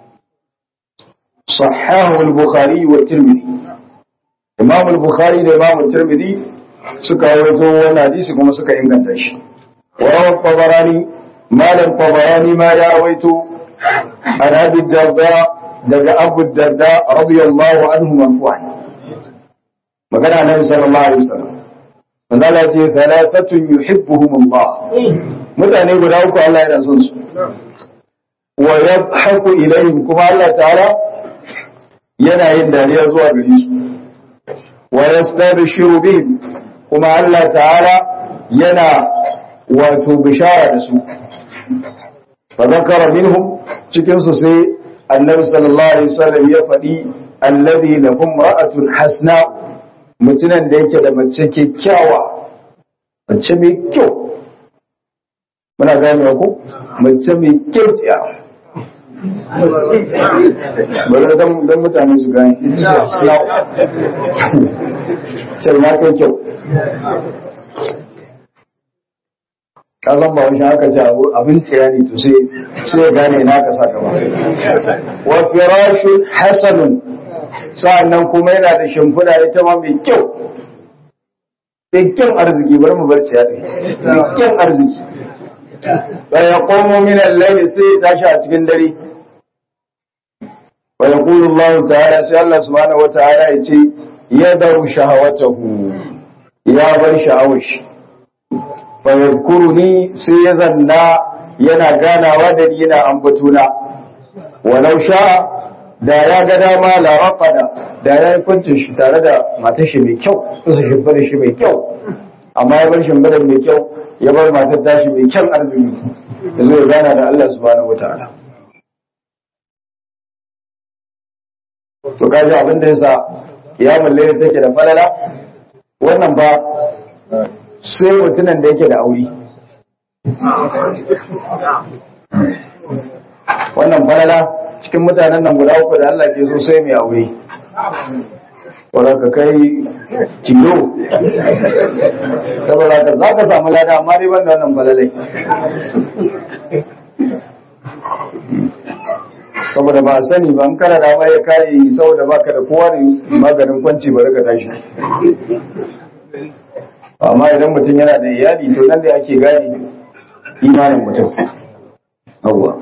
Sahahu al-Bukhari wa Tirmidhi. Imam al-Bukhari da Imam Tirmidhi suka wato wannan hadisi kuma suka inganta shi. Wa rawa Tabarani malam Tabarani ma ya rawaito an Abi Darda daga Abu Darda radiyallahu anhu marfu'an magana nan sallallahu alaihi wasallam manzo Allah ce thalathatun yuhibbuhum Allah mutane guda uku Allah yana son su wa yadhaku ilayhim kuma Allah ta'ala yana yin dariya zuwa gare su wa yastabshiru bihim kuma Allah ta'ala yana wato bishara da su fa zakara minhum cikin su sai annabi sallallahu alaihi wasallam ya faɗi alladhi lahum ra'atun hasna mutunan da yake da mace kyakkyawa mace mai kyau muna gane ku mace mai kyau tsiya bari don mutane su gane islam sai na kai kyau kazan ba wani haka ce abin tsiya ne to sai sai ya gane na ka saka ba wa firashun hasanun sa'annan kuma yana da shimfiɗa ita ma mai kyau kyan arziki bari mu bar tsiya ɗin kyan arziki bayan komo min al-layli sai ya tashi a cikin dare wa yaqulu Allah ta'ala sai Allah subhanahu wata'ala ya ce yadaru shahawatahu ya bar sha'awar shi fa yadhkuruni sai ya zanna yana ganawa da ni yana ambatuna walau sha da ya ga dama la raqada da ya yi kwancin shi tare da matar shi mai kyau kusa shimfidar shi mai kyau amma ya bar shimfidar mai kyau ya bar matar tashi mai kyan arziki ya zo ya gana da Allah subhanahu wataala to kaji abin da yasa ya mallaya take da falala wannan ba sai mutumin da yake da aure wannan falala cikin mutanen nan guda uku da Allah ke so sai mai aure wadda ka kai tilo saboda ka za ka samu lada amma dai ban da wannan falalai saboda ba sani ba an kara da ya kare saboda baka da kowa da maganin kwanci bari ka tashi amma idan mutum yana da iyali to nan da ake gane imanin mutum yawwa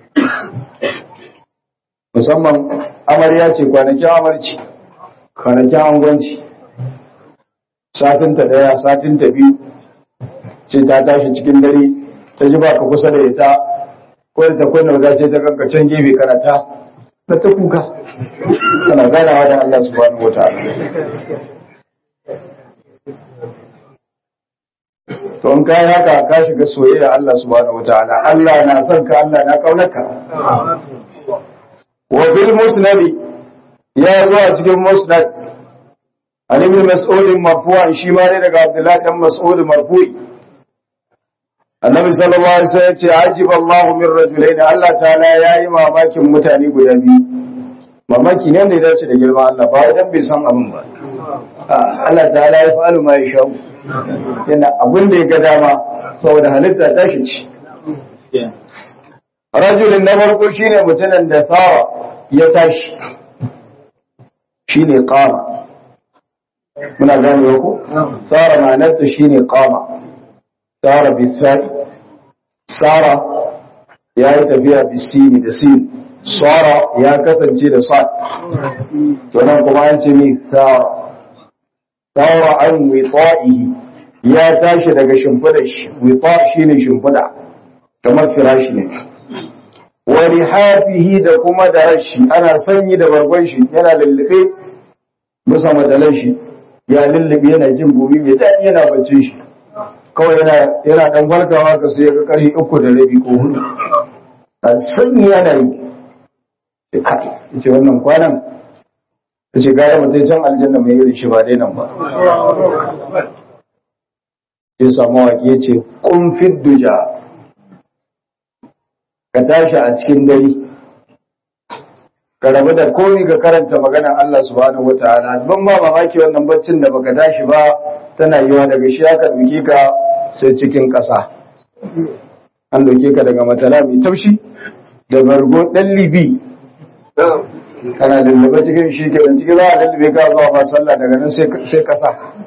musamman amarya ce kwanakin amarci kwanakin angwanci satinta daya satinta biyu ce ta tashi cikin dare ta ji baka kusa da ita ko da ta kunna wuta sai ta kanka can gefe karata na ta kuka tana ganawa da Allah subhanahu wataala to in kai haka ka shiga soyayya Allah subhanahu wataala Allah na son ka Allah na kaunarka wa fil musnad ya zo a cikin musnad an ibn mas'ud marfu'an shi ma ne daga Abdullah dan Mas'ud marfu'i annabi sallallahu alaihi wasallam ya ce ajib Allah min rajulain Allah ta'ala yayi mamakin mutane guda biyu mamaki ne da dace da girman Allah ba dan bai san abin ba Allah ta'ala ya fa'alu ma ya sha'u yana abin da ya ga dama saboda halitta ta shi ci rajulin na farko shine mutumin da tsara ya tashi shine qama muna gane ku tsara ma'anarta shine qama tsara bisai tsara ya yi tafiya bisini da sin tsara ya kasance da sa to nan kuma an ce mai tsara tsara an wita'ihi ya tashi daga shimfidar shi wita shine shimfida kamar firashi ne wani hafihi da kuma da rashi ana sanyi da bargon shi yana lullube musa matalan shi ya lullube yana jin gumi mai daɗi yana bacci shi kawai yana yana dan farkawa ka sai ga karfi uku da rabi ko hudu a sanyi yana yi kai yace wannan kwanan yace gara mutai can aljanna mai irin shi ba dai nan ba sai samu waki yace kun fidduja ka tashi a cikin dare ka rabu da komi ga karanta maganar Allah subhanahu wataala ban ba mamaki wannan baccin da baka tashi ba tana yiwa daga shi aka duke ka sai cikin ƙasa an duke ka daga matala mai taushi da bargo ɗan libi kana lullube cikin shi ke ciki za a lullube ka zuwa ba sallah daga nan sai ƙasa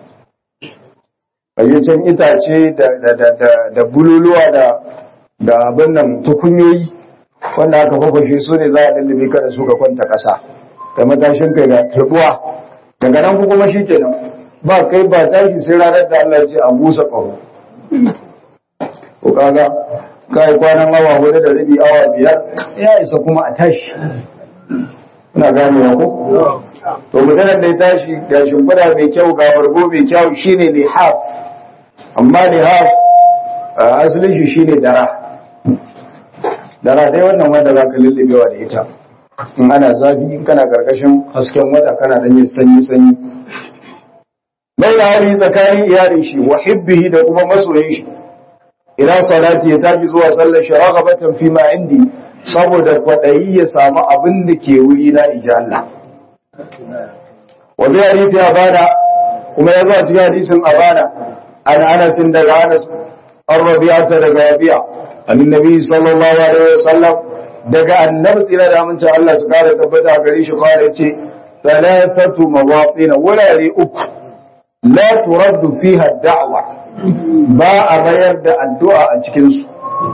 bayyacin itace da bululuwa da abin nan tukunyoyi wanda aka fafashe su ne za a lullube ka da su ka kwanta ƙasa da matashin kai da turbuwa daga nan ku kuma shi kenan ba kai ba tashi sai ranar da Allah ya ce a busa ƙaho ko kaga kai kwanan awa hudu da rabi awa biyar ya isa kuma a tashi ina gane ya ko to mutanen da ya tashi ga shimfiɗa mai kyau ga bargo mai kyau shine lihaf amma lihaf asalin shi shine dara dara dai wannan wanda za ka lullubewa da ita in ana zafi in kana karkashin hasken wata kana dan yin sanyi sanyi bai hali tsakanin iyalin shi wa hibbihi da kuma masoyin shi ila salati ya tafi zuwa sallar shi ragabatan fi ma indi saboda kwadayi ya samu abin da ke wuri na insha Allah wa bi hadisi abana kuma ya zuwa cikin hadisin abana an anas daga anas an rabi'ata daga rabi'a an nabi sallallahu alaihi wasallam daga annabi tsira da amincin Allah su kara tabbata gare shi kawai ce thalathatu mawatin wurare uku la turaddu fiha da'wa ba a mayar da addu'a a cikin su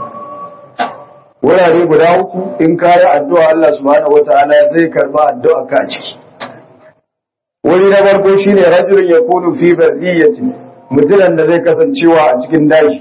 wurare guda uku in kayi addu'a Allah subhanahu wataala zai karba addu'a ka a ciki wuri na farko shine rajulun yakunu fi barriyatin mutumin da zai kasancewa a cikin daji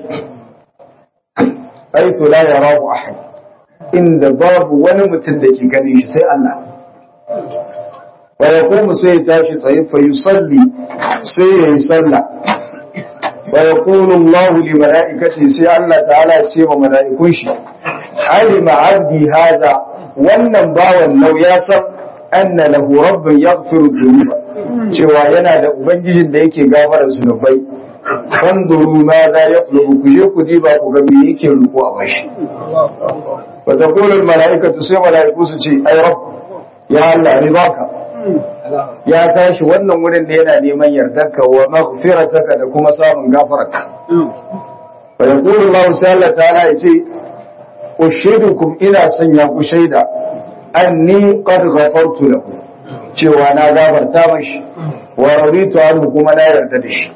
aitu la yarahu ahad inda babu wani mutum da ke ganin shi sai Allah wa yaqumu sai ya tashi tsaye fa yusalli sai ya yi sallah wa yaqulu Allah li malaikati sai Allah ta'ala ya ce wa mala'ikun shi alima abdi hadha wannan bawan nau ya san anna lahu rabbun yaghfiru dhunuba cewa yana da ubangijin da yake gafara zunubai fanduru ma za ya ku je ku diba ku ga me yake roƙo a bashi wa taqulu al malaikatu sai malaiku su ce ai rabb ya Allah ni baka ya tashi wannan wurin da yana neman yardarka wa maghfirataka da kuma samun gafararka wa yaqulu Allah sai Allah ta'ala ya ce ushidukum ina sanya ku shaida anni qad ghafartu lahu cewa na gafarta mashi wa raditu anhu kuma na yarda da shi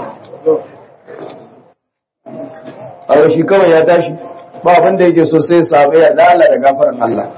a shi kawai ya tashi ba abin da yake so sai samu yarda Allah da gafaran Allah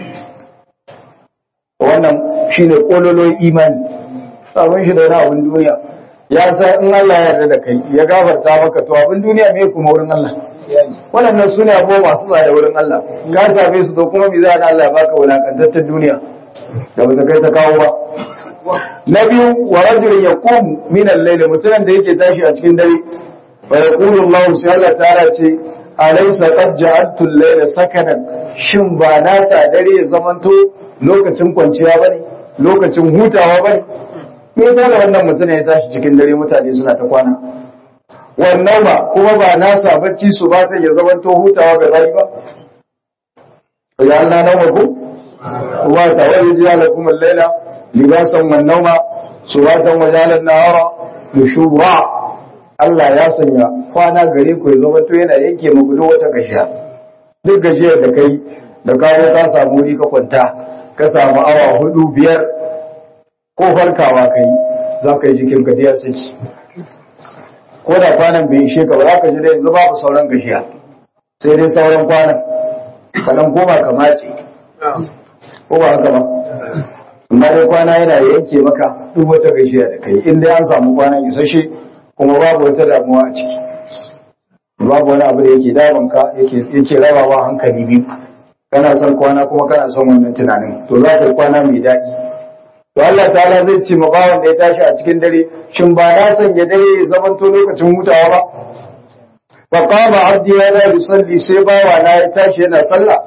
wannan shine kololon imani sabon shi da wani abin duniya ya sa in Allah ya yarda da kai ya gafarta maka to abin duniya me kuma wurin Allah waɗannan su ne abubuwa masu tsada wurin Allah ka same su to kuma me za Allah ya baka wulakantaccen duniya da ba ta kai ta kawo ba na biyu wa rajulun yaqumu min al-layl mutumin da yake tashi a cikin dare fa yaqulu Allah sai Allah ta'ala ce alaysa qad ja'altu al-layla sakanan shin ba na sa dare ya zamanto lokacin kwanciya bane lokacin hutawa bane me yasa da wannan mutum ya tashi cikin dare mutane suna ta kwana wannan ba kuma ba na sa bacci su ba ta ya zamanto hutawa ga bayi ba ya Allah nan wa ku wa tawajjala lakum al-layla libasan wan nauma suratan wa jalan nahara nushura Allah ya sanya kwana gare ku ya zama to yana yanke muku duk wata gashiya duk gajiyar da kai da kawo ka samu wuri ka kwanta ka samu awa hudu biyar ko farkawa kai za ka yi jikin ka diyar saki ko da kwanan bai ishe ka ba za ka ji da yanzu babu sauran gashiya sai dai sauran kwanan ka dan koma ka mace ko ba haka ba amma dai kwana yana yanke maka duk wata gajiya da kai in dai an samu kwanan isasshe kuma babu wata damuwa a ciki babu wani abu da yake damun ka yake rabawa hankali biyu kana son kwana kuma kana son wannan tunanin to za ka yi kwana mai daɗi to Allah ta'ala zai ce ma bawan da ya tashi a cikin dare shin ba na sanya dare ya zamanto lokacin hutawa ba fa qama abdi ya la yusalli sai bawa na ya tashi yana sallah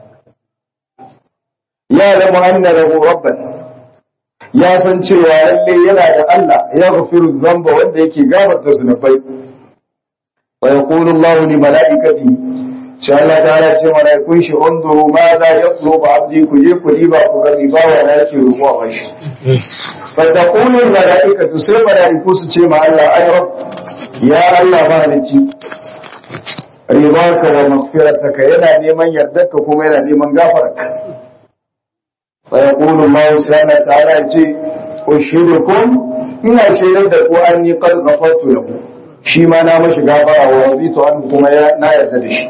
ya lamu anna lahu rabban ya san cewa lalle yana da Allah ya gafiru dhanba wanda yake gafarta zunubai wa yaqulu Allah li malaikati sai Allah ta ce malaikun shi unduru ma la yatlubu abdi ku je ku riba ku ga riba wa na yake roƙo a bashi fa taqulu malaikatu sai malaiku su ce ma Allah ay rabb ya Allah ba ni ci ribaka wa maghfirataka yana neman yardarka kuma yana neman gafararka فيقول الله سبحانه وتعالى يجي أشهدكم إن شهدت دكو أني قد غفرت له شي ما نام شغافا ورضيت عنه كما نا يرد شي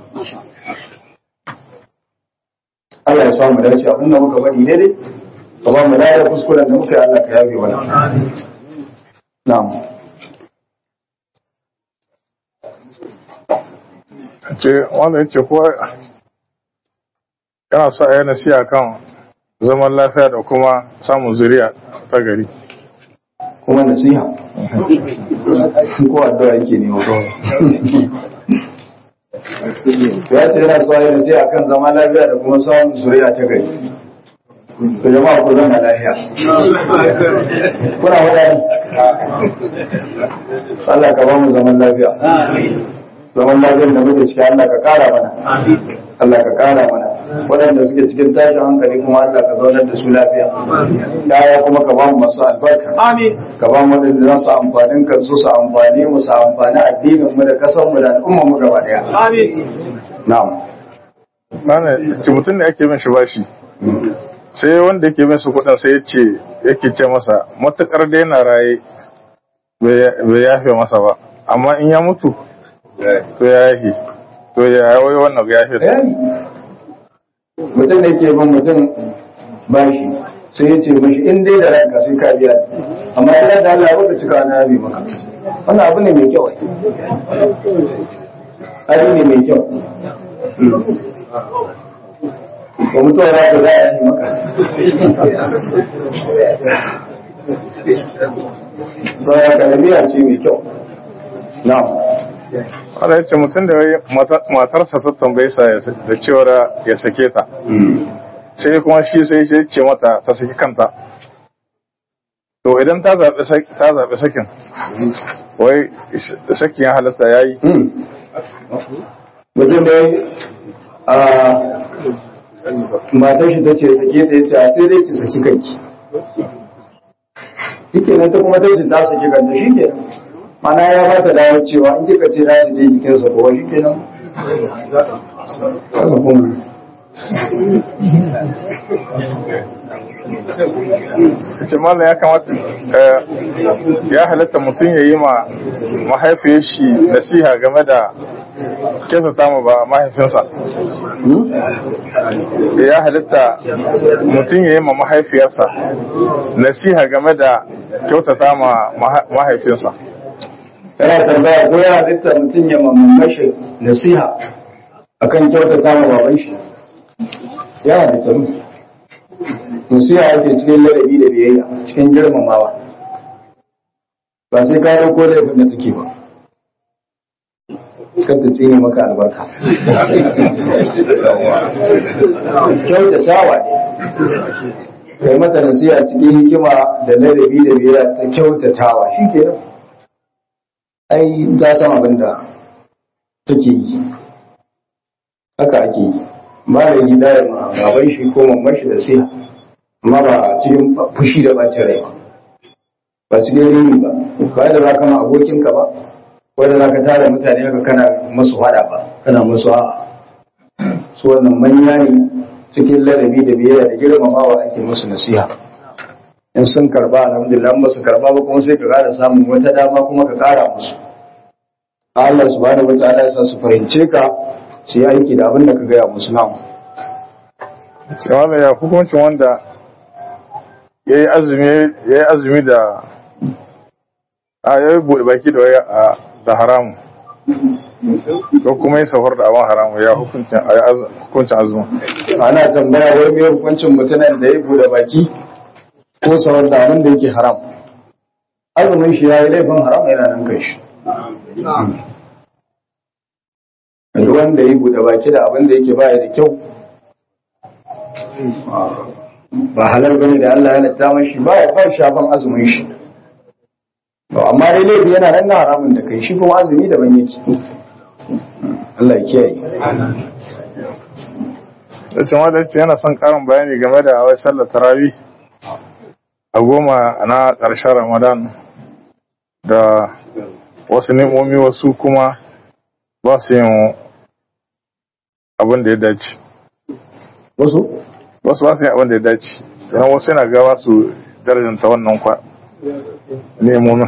Allah ya samu dace abin da muka bari ne dai ka ba mu da kuskuren da muka yi Allah ka yabe mana na'am ce wanda yace ko yana so a yi nasiha kan zaman lafiya da kuma samun zuriya ta gari kuma nasiha ko addu'a yake ne ko ya ce yana so yana sai akan zama lafiya da kuma samun zuriya ta gari to jama'a ku zama lafiya kuna wadani Allah ka ba mu zaman lafiya zaman lafiyar da muke ciki Allah ka kara mana Allah ka kara mana waɗanda suke cikin tashin hankali kuma Allah ka zaunar da su lafiya yaya kuma ka ba mu masu albarka ka ba mu waɗanda za su amfanin kansu su amfani mu su amfani addinin mu da kasan mu da al'ummar mu gaba daya na'am mana ce mutum ne ake bin shi bashi sai wanda yake bin su kuɗin sai ya ce yake ce masa matukar da yana raye bai yafe masa ba amma in ya mutu to ya yafe to ya wai wannan ya yafe bayani mutum da ke bin mutum bashi sai ya ce mashi in dai da ranka sai ka biya amma idan da Allah baka cika na yabi maka wannan abu ne mai kyau ai abu ne mai kyau ba mutuwa ya ta za a yi maka Zaya kalamiya ce mai kyau. Na'am. wanda ya ce mutum da wai mata- matarsa ta tambaye sa ya sa- da cewar ya sake ta sai kuma shi sai ya ce mata ta saki kanta to idan ta zaɓi sak- ta zaɓi sakin wai is- sakin ya halatta ya yi mutum da a matar shi ta ce sake ta yace a sai dai ki saki kanki shike nan ta kuma ta ce ta saki kanta shi ke mana ya ba ta dawo cewa in kika ce na su je jikinsa kowa shi ke nan haka kuma ya ce malam ya kamata eh, ya halatta mutum ya yi ma mahaifiyar shi nasiha game da kyautata ma ba mahaifinsa ya halitta mutum ya yi ma mahaifiyarsa nasiha game da kyautata ma maha- mahaifinsa yana tambaya ko ya halitta mutum ya mamashi nasiha akan kyautata ma baban shi ya halitta mu nasiha ake cikin ladabi da biyayya cikin girmamawa ba sai ka dauko da yabin da take ba kan ta tsine maka albarka kyautatawa ne kai mata nasiha cikin hikima da ladabi da biyayya ta kyautatawa shi kenan ai ta san abin da take yi haka ake yi ba da gida ya ma baban shi ko mamman shi da siya amma ba cikin fushi da bacin rai ba ba cikin rini ba ba da za ka ma abokinka ba wanda za ka tara mutane haka kana masu hada ba kana masu a'a su wannan manya ne cikin ladabi da biyayya da girmamawa ake musu nasiha in sun karba alhamdulillah in ba su karba ba kuma sai ka kara samun wata dama kuma ka kara musu Allah subhanahu wataala ya sa su fahimce ka su yi aiki da abin da ka gaya musu nan cewa da ya hukuncin wanda ya yi azumi ya yi azumi da a ya yi buɗe baki da waya a da haramu ko kuma yi safar da abin haramu ya hukuncin a yi hukuncin azumin ana tambaya wai me hukuncin mutumin da ya bude baki ko sauran da abin da yake haram azumin shi ya yi laifin haram yana nan kai shi duk wanda ya bude baki da abin da yake baya da kyau ba halal bane da Allah ya halatta mashi ba ya ba shafan azumin shi Ba, amma dai laifi yana nan na haramun da kai shi kuma azumi daban yake Allah ya kiyaye da cewa da ce yana son karin bayani game da wai sallar tarawih a goma na ƙarshen ramadan da wasu nemomi wasu kuma ba su yin abin da ya dace wasu wasu ba su yin abin da ya dace don wasu yana gawa su darajanta wannan kwa nemomin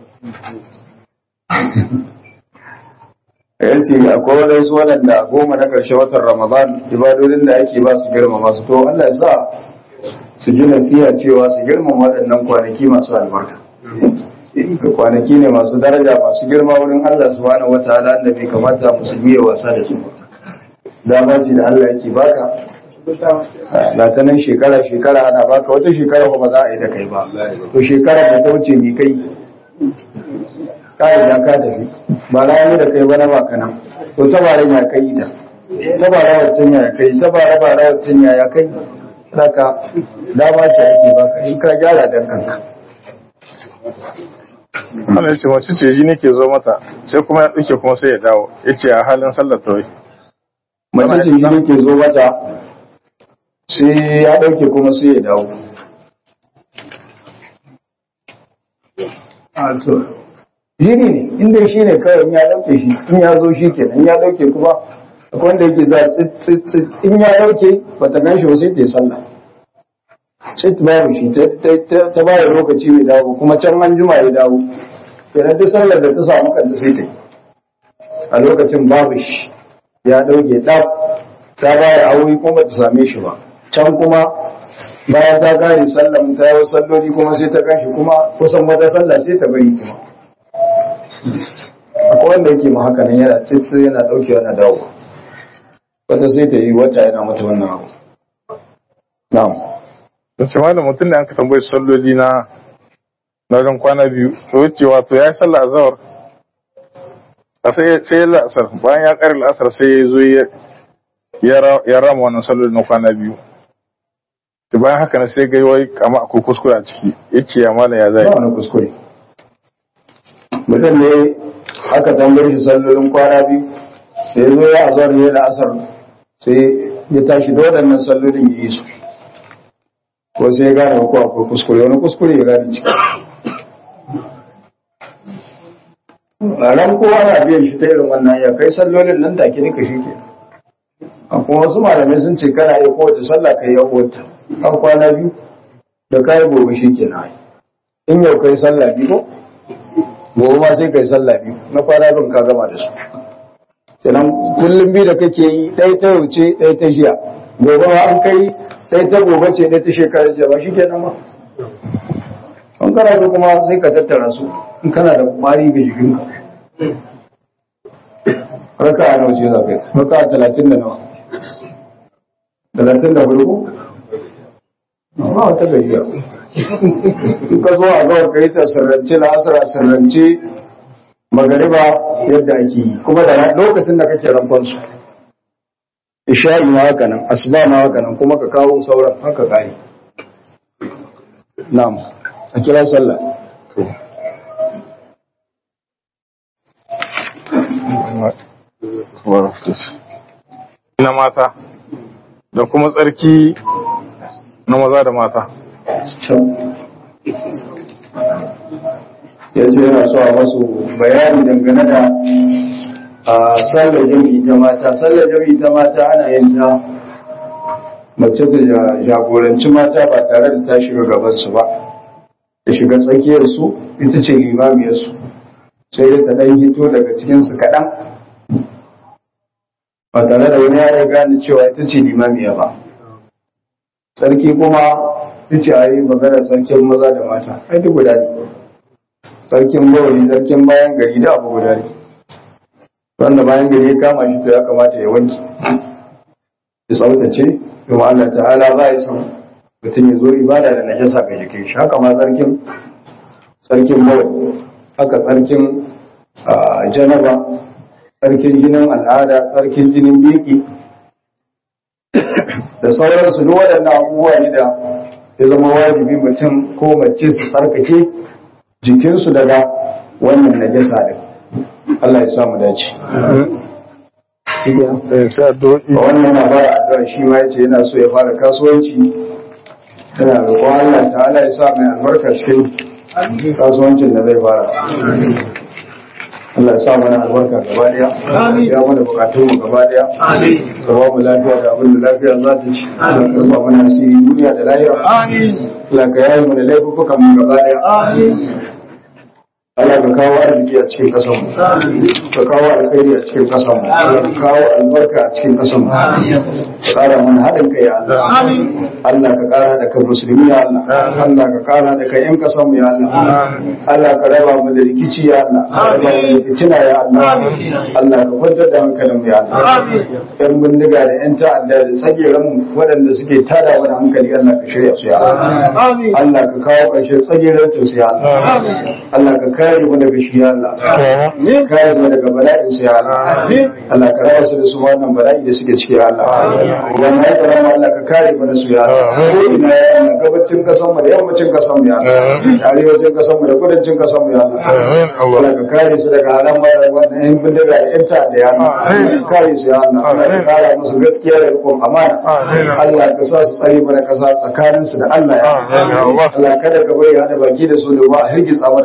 ya ce akwai waɗansu waɗanda goma na ƙarshe watan ramadan ibadodin da ake ba su girmama su to Allah ya sa su ji nasiha cewa su girmama waɗannan kwanaki masu albarka da kwanaki ne masu daraja masu girma wurin Allah subhanahu wataala da bai kamata musulmi ya wasa da su ba dama ce da Allah yake baka ga ta nan shekara shekara ana baka wata shekara ba za a yi da kai ba to shekara da ta wuce mi kai ka'ida ka tafi ba na da kai bana ba kana to tabaran ya kai ta tabara waccan ya kai tabara bara waccan ya kai haka dama ce ake baka in ka gyara dan kanka Allah ya ce mace ce ji nake zo mata sai kuma ya ɗauke kuma sai ya dawo ya ce a halin sallar tawai mace ce shi ne ke zo mata sai ya ɗauke kuma sai ya dawo jini ne inda shi ne kawai in ya ɗauke shi in ya zo shi ke in ya ɗauke kuma akwai wanda yake za tsit in ya ɗauke ba ta gan shi ba sai ta yi sallah tsit babu shi ta ba da lokaci mai dawo kuma can an juma ya dawo kenan duk sallar da ta samu kanta sai ta yi a lokacin babu shi ya ɗauke ɗaf ta baya aure kuma ba ta same shi ba can kuma bayan ta kare sallan ta yi salloli kuma sai ta kashi kuma kusan wata sallah sai ta bari kuma akwai wanda yake ma haka nan yana tsitsi yana ɗauke na dawo wata sai ta yi wata yana mata wannan abu na'am da ce malam mutum da an ka tambayi salloli na na wajen kwana biyu to wuce wato ya yi sallah a zawar a sai ya la'asar bayan ya ƙare la'asar sai ya zo ya rama wannan salloli na kwana biyu to bayan haka na sai gai wai kama akwai kuskure a ciki ya ce ya malam ya zai ba wani kuskure mutum ne aka tambaye shi sallolin kwana biyu da ya zo ya azar ya la'asar sai ya tashi da waɗannan sallolin ya yi su ko sai ya gane ko akwai kuskure wani kuskure ya gane ciki ran kowa na biyan shi ta irin wannan ya kai sallolin nan take duka shi ke akwai wasu malamai sun ce kana iya kowace sallah kai ya wata an kwana biyu da kayi gobe shi ke na in yau kai sallah biyu ko gobe ma sai kai sallah biyu na kwana bin ka gama da su kenan kullum biyu da kake yi ɗaya ta wuce ɗaya ta jiya gobe ma an kai ɗaya ta gobe ce ɗaya ta shekarar jiya ba shi kenan ma an kana da kuma sai ka tattara su in kana da kwari ga jikinka raka a nawa ce za ka yi raka a talatin da nawa talatin da hudu amma wata gajiya in ka zo a zawar ka yi ta sarrance la'asar a sarrance magariba yadda ake yi kuma da lokacin da kake rankon su isha'i ma haka nan asuba ma haka nan kuma ka kawo sauran haka kare na'am a kira sallah na mata da kuma tsarki na maza da mata ya ce yana so a masu bayani dangane da a sallar jami'i ta mata sallar jami'i ta mata ana yin ta mace ta jagoranci mata ba tare da ta shiga gabansu ba ta shiga tsakiyarsu ita ce limamiyarsu sai dai ta ɗan hito daga cikinsu kaɗan ba tare da wani ya gane cewa ita ce limamiya ba sarki kuma ita ce a yi magana sarkin maza da mata ai duk guda ne sarkin bawali sarkin bayan gari da abu guda ne wanda bayan gari ya kama shi to ya kamata ya wanki ya tsaftace kuma Allah ta'ala ba ya san mutum ya zo ibada da najasa ga jikin shi haka ma sarkin sarkin bawali haka tsarkin janaba tsarkin jinin al'ada tsarkin jinin biki da sauransu duk waɗannan abubuwa ne da ya zama wajibi mutum ko mace su tsarkake jikinsu daga wannan najasa din Allah ya samu dace wannan na fara addu'a shi ma yace yana so ya fara kasuwanci yana roƙon Allah ta'ala ya sa mai albarka cikin kasuwancin da zai fara Allah ya sa mana albarka gaba daya ya mana bukatun mu gaba daya ka ba mu lafiya da abin da lafiya za ta ci ka ba mana asiri duniya da lahira Allah ka yayi mu da laifukan mu gaba daya Allah ka kawo arziki a cikin kasan mu ka kawo alkhairi a cikin kasan mu ka kawo albarka a cikin kasan mu ka ƙara mana haɗin kai ya Allah Allah ka ƙara da kan musulmi ya Allah Allah ka ƙara da kan ƴan ƙasar mu ya Allah Allah ka raba mu da rikici ya Allah ka raba mu da fitina ya Allah Allah ka kwantar da hankalin mu ya Allah ƴan bindiga da ƴan ta'adda da tsageren mu waɗanda suke tada wani hankali Allah ka shirya su ya Allah Allah ka kawo ƙarshen tsageren su ya Allah Allah ka kare mu daga shi ya Allah kare mu daga bala'in su ya Allah Allah ka raba su da su wannan bala'i da suke ciki ya Allah wannan ya tsara Allah ka kare mu da su ya Allah ina ya Allah gabacin kasan mu da yammacin kasan mu ya Allah arewacin kasan mu da kudancin kasan mu ya Allah Allah ka kare su daga haram wannan yan bindiga da yan ta'adda ya Allah ka kare su ya Allah Allah ka kare musu gaskiya da rikon amana Allah ka sa su tsare mana kasa tsakanin su da Allah ya Allah kada ka bari hada baki da su da ba a hirgitsa mana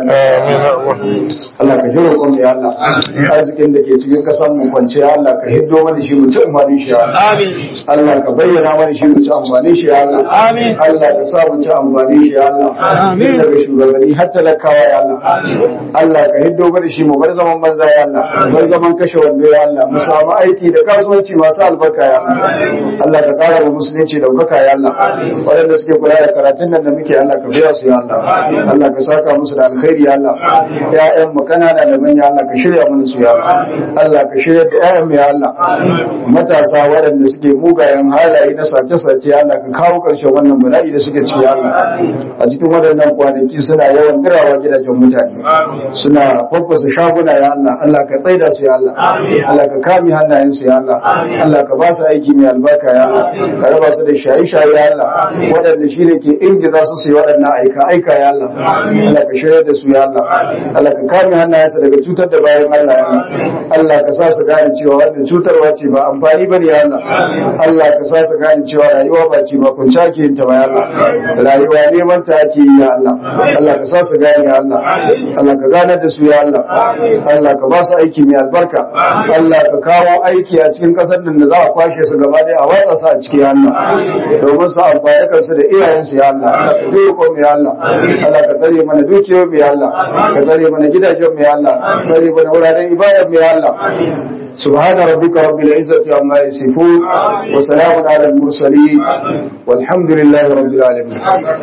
Allah ka jiro kuma ya Allah arzikin da ke cikin kasan mu kwance ya Allah ka hiddo mana shi mu ci amfani shi ya Allah Allah ka bayyana mana shi mu ci amfani shi ya Allah Allah ka sa mu ci amfani shi ya Allah daga shugabanni har talakawa ya Allah Allah ka hiddo mana shi mu bar zaman banza ya Allah mu bar zaman kashe wando ya Allah mu samu aiki da kasuwanci masu albarka ya Allah Allah ka kara mu musulunci da baka ya Allah waɗanda suke kula da karatun nan da muke Allah ka biya su ya Allah Allah ka saka musu da alkhairi ya Allah ya'yan mu kanana da manya Allah ka shirya mana su ya Allah Allah ka shirya da ya'yan mu ya Allah matasa waɗanda suke mugayen halaye na sace-sace ya Allah ka kawo ƙarshen wannan bala'i da suke ciki ya Allah a cikin waɗannan kwanaki suna yawan dirawa gidajen mutane suna faffasa shaguna ya Allah Allah ka tsaida su ya Allah Allah ka kame hannayen su ya Allah Allah ka ba su aiki mai albarka ya Allah ka raba su da shaye-shaye ya Allah waɗanda shi ne ke ingiza su su yi waɗannan aika aika ya Allah Allah ka shirya da su ya Allah Allah ka kame hannayen su daga cutar da bayan Allah ya Allah Allah ka sa su gane cewa wannan cutarwa ce ba amfani ba ne ya Allah Allah ka sa su gane cewa rayuwa ba ce ba kun ake yin ta ba ya Allah rayuwa neman ta ake yi ya Allah Allah ka sa su gane ya Allah Allah ka ganar da su ya Allah Allah ka ba su aiki mai albarka Allah ka kawo aiki a cikin kasar nan da za a kwashe su gaba ɗaya a watsa su a cikin Allah domin su amfani kansu da iyayensu ya Allah Allah ka doko mu ya Allah Allah ka tsare mana dukiyoyin mu ya Allah ka tsare mana gidajen mu ya Allah ka tsare mana wuraren ibadar mu ya Allah سبحان ربك رب العزة عما يصفون وسلام على المرسلين والحمد لله رب العالمين